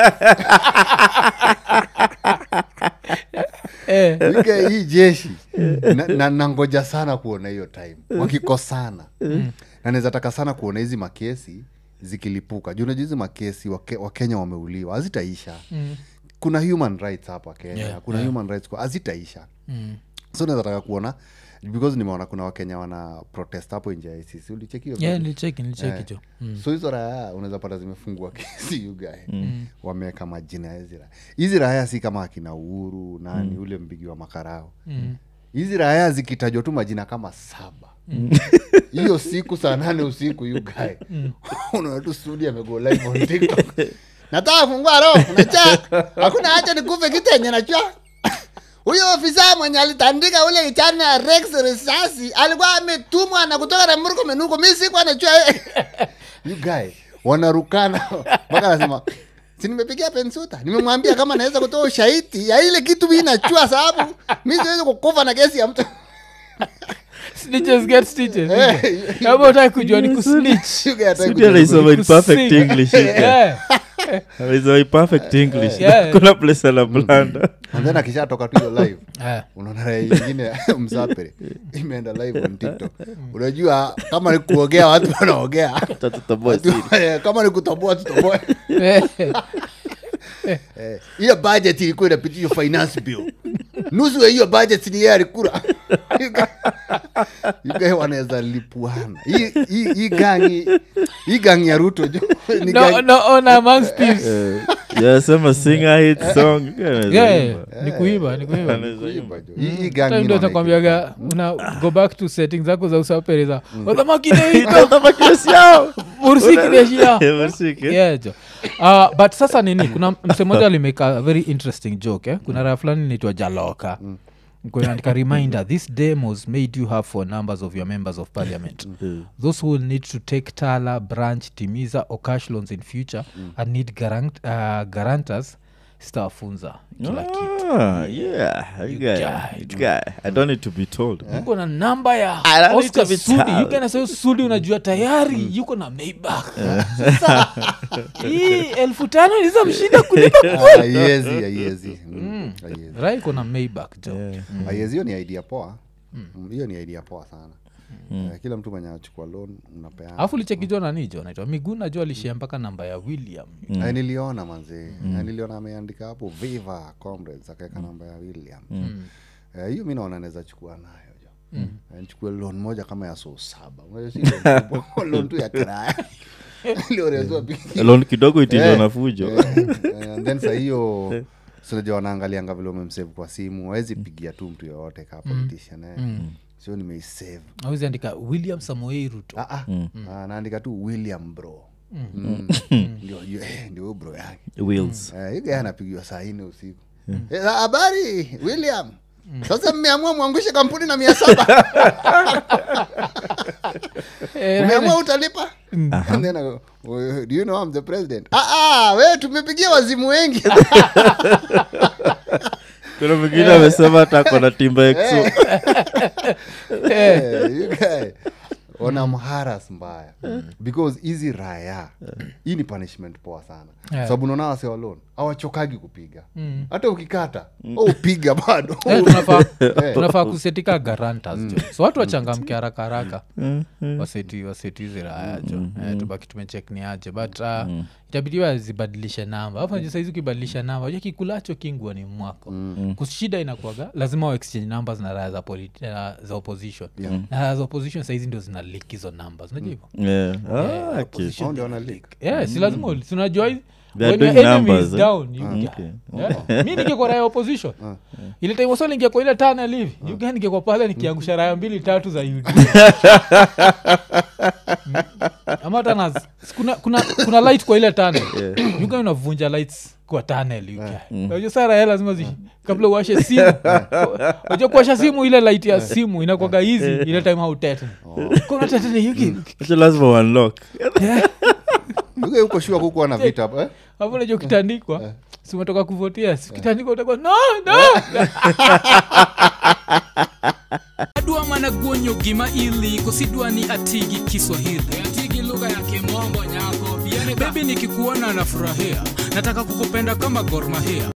S1: Eh.
S3: Yugae hii jeshi na, na, nangoja sana kuona hiyo time wakikosana na naweza taka sana kuona hizi makesi zikilipuka juu unajua hizi makesi wake, wakenya wameuliwa hazitaisha kuna human rights hapa kenya
S1: Yeah,
S3: kuna human rights kwa- hazitaisha
S1: Mm.
S3: so naweza taka kuona because nimeona kuna wakenya wana protest hapo nje ya ICC ulichekio
S1: Yeah, nilicheki nilicheki jo Mm.
S3: so hizo raya unaweza pata zimefungua kesi yugae mm. wameweka majina ya hizi raya hizi raya si kama akina uhuru nani mm. ule mbigi wa makarao
S1: Mm.
S3: hizi raya zikitajwa tu majina kama saba hiyo siku saa nane usiku yugae unaona tu studi amego live on tiktok nataka kufungua roho unajua hakuna hacha nikufe kitenye najua huyo ofisa mwenye alitandika ule kichana ya rex risasi alikuwa ametumwa na kutoka na murko menuko mi sikuwa najua you guy wanarukana mpaka anasema si nimepigia pensuta nimemwambia kama naweza kutoa ushahidi ya ile kitu mi nachua sababu mi siwezi kukufa na kesi ya mtu
S1: Snitches get stitches.
S3: Eh,
S1: Kama utaki kujua ni kusnitch.
S3: You guy hataki
S2: Sudi
S3: kujua
S2: anaisoma in perfect
S1: Kusing.
S2: english
S1: Yeah.
S2: anaisoma in perfect english
S1: Yeah.
S2: kuna place ana blanda
S3: and then akishatoka tu hiyo live
S1: Eh.
S3: unaona raia ingine msapere imeenda live on tiktok unajua kama ni kuogea watu wanaogea
S2: tatutoboa
S3: Watu-
S2: siri
S3: eh, kama ni kutoboa tutoboe
S1: Eh.
S3: Eh, hiyo budget ilikuwa inapitia finance bill nusu ya hiyo budget ni yeye alikula yugae wanaweza lipuana Hii- hii hii gangi hii gangi ya ruto jo ni
S1: No,
S3: gangi-
S1: no honor among thieves.
S2: yasema singer hit song
S1: Yeah, ni kuiba ni kuiba
S3: kuiba jo. Hii- hii gangi
S1: Time ndio
S3: inaona
S1: atakwambiaga una go back to settings zako za usapere za Yeah, jo. Uh, but sasa nini kuna mse moja alimeka a very interesting joke eh? kuna raha fulani naitwa jaloka andika reminder this demos made you have for numbers of your members of parliament those who will need to take tala branch timiza or cash loans in future and need garant, uh, guarantors sitawafunza kila kitu
S2: Ah, yeah. You guy,
S1: guy,
S2: you guy. I don't need to be told.
S1: yuko na namba ya
S2: I don't need
S1: oscar
S2: to be
S1: sudi
S2: told.
S1: yukanaseo sudi unajua tayari yuko na maybach sasa hii elfu tano niza mshinda kulipa
S3: haiwezi haiwezi Mm, haiwezi.
S1: ra iko na maybach jo
S3: haiwezi hiyo ni idea poa Mm, hiyo ni idea poa sana Eh, kila mtu mwenye anachukua loan unapeana
S1: alafu lichekijwa nanijo naitwa miguu najua alishia mpaka namba ya william
S3: Eh, niliona manzi Eh, niliona ameandika hapo viva comrades akaweka namba ya william Eh, hiyo mi naona naweza chukua nayo jo Eh, nichukue loan moja kama ya so saba Unajua si loan kubwa, loan tu ya kiraya Iliorezwa piki.
S2: Loan kidogo itilio
S3: Eh,
S2: na fujo.
S3: eh, eh, and then sa hiyo sinaja wanaangalianga vile umemsave kwa simu wawezi pigia tu mtu yoyote kaa politician eh. sio nimeisave
S1: awezi andika william samoei ruto
S3: Ah, ah. Ah, naandika tu william bro Mm. ndio hiyo, eh, ndio huyo bro yake
S2: Wheels.
S3: Eh, hiyo gaya anapigiwa saa nne usiku Eh, habari william sasa mmeamua mwangushe kampuni na mia saba
S1: Eh,
S3: umeamua utalipa And then I go, "Oh, do you know I'm the president ah, ah, we tumepigia wazimu wengi
S2: kuna mwingine amesema hata kona timba exo
S3: Eh, you guy, wanamharas mbaya because hizi raya hii ni punishment poa sana
S1: Yeah.
S3: sababu unaona wase walon awachokagi kupiga hata ukikata au upiga bado
S1: Eh, tunafaa tunafaa kusetika garantas jo so watu wachangamke haraka haraka waseti waseti hizi raya jo eh, tubaki tumechek ni aje but uh, itabidi wazibadilishe namba afu najua saizi ukibadilisha namba ja kikulacho kingua ni mwako kushida inakuaga lazima wa exchange numbers na raya za, politi- uh, za opposition na raya za opposition saizi ndio zina lik hizo numbers unajua hivyo
S2: Yeah. Ah, okay.
S1: opposition
S3: Hao ndio wana leak.
S1: yeah, si lazima uli- si unajua hizi-
S2: They are
S1: when your
S2: doing
S1: enemy
S2: numbers,
S1: is
S2: eh?
S1: down, you get-
S2: Okay.
S1: Yeah. mi ningekuwa raya opposition ile time wasoli ingekuwa ile tana livi yuga ningekuwa pale nikiangusha raya mbili tatu za ud ama hata na- kuna, kuna, kuna light kwa ile tunnel yuga unavunja lights kwa tunnel yuga unajua saa raya lazima zi kabla uwashe simu unajua kuwasha simu ile light ya simu inakwaga hizi ile time hautetni kuna tetni yugi
S2: Acha lazima unlock
S3: Yuga huko shua kukuwa na vita eh?
S1: hapo unajua ukitandikwa si umetoka kuvotia si ukitandikwa utakuwa no no
S4: adwa mana guonyo gima ili kosidwa ni atigi kiswahili atigi lugha ya kimombo nyako bebi nikikuona nafurahia nataka kukupenda kama gormahia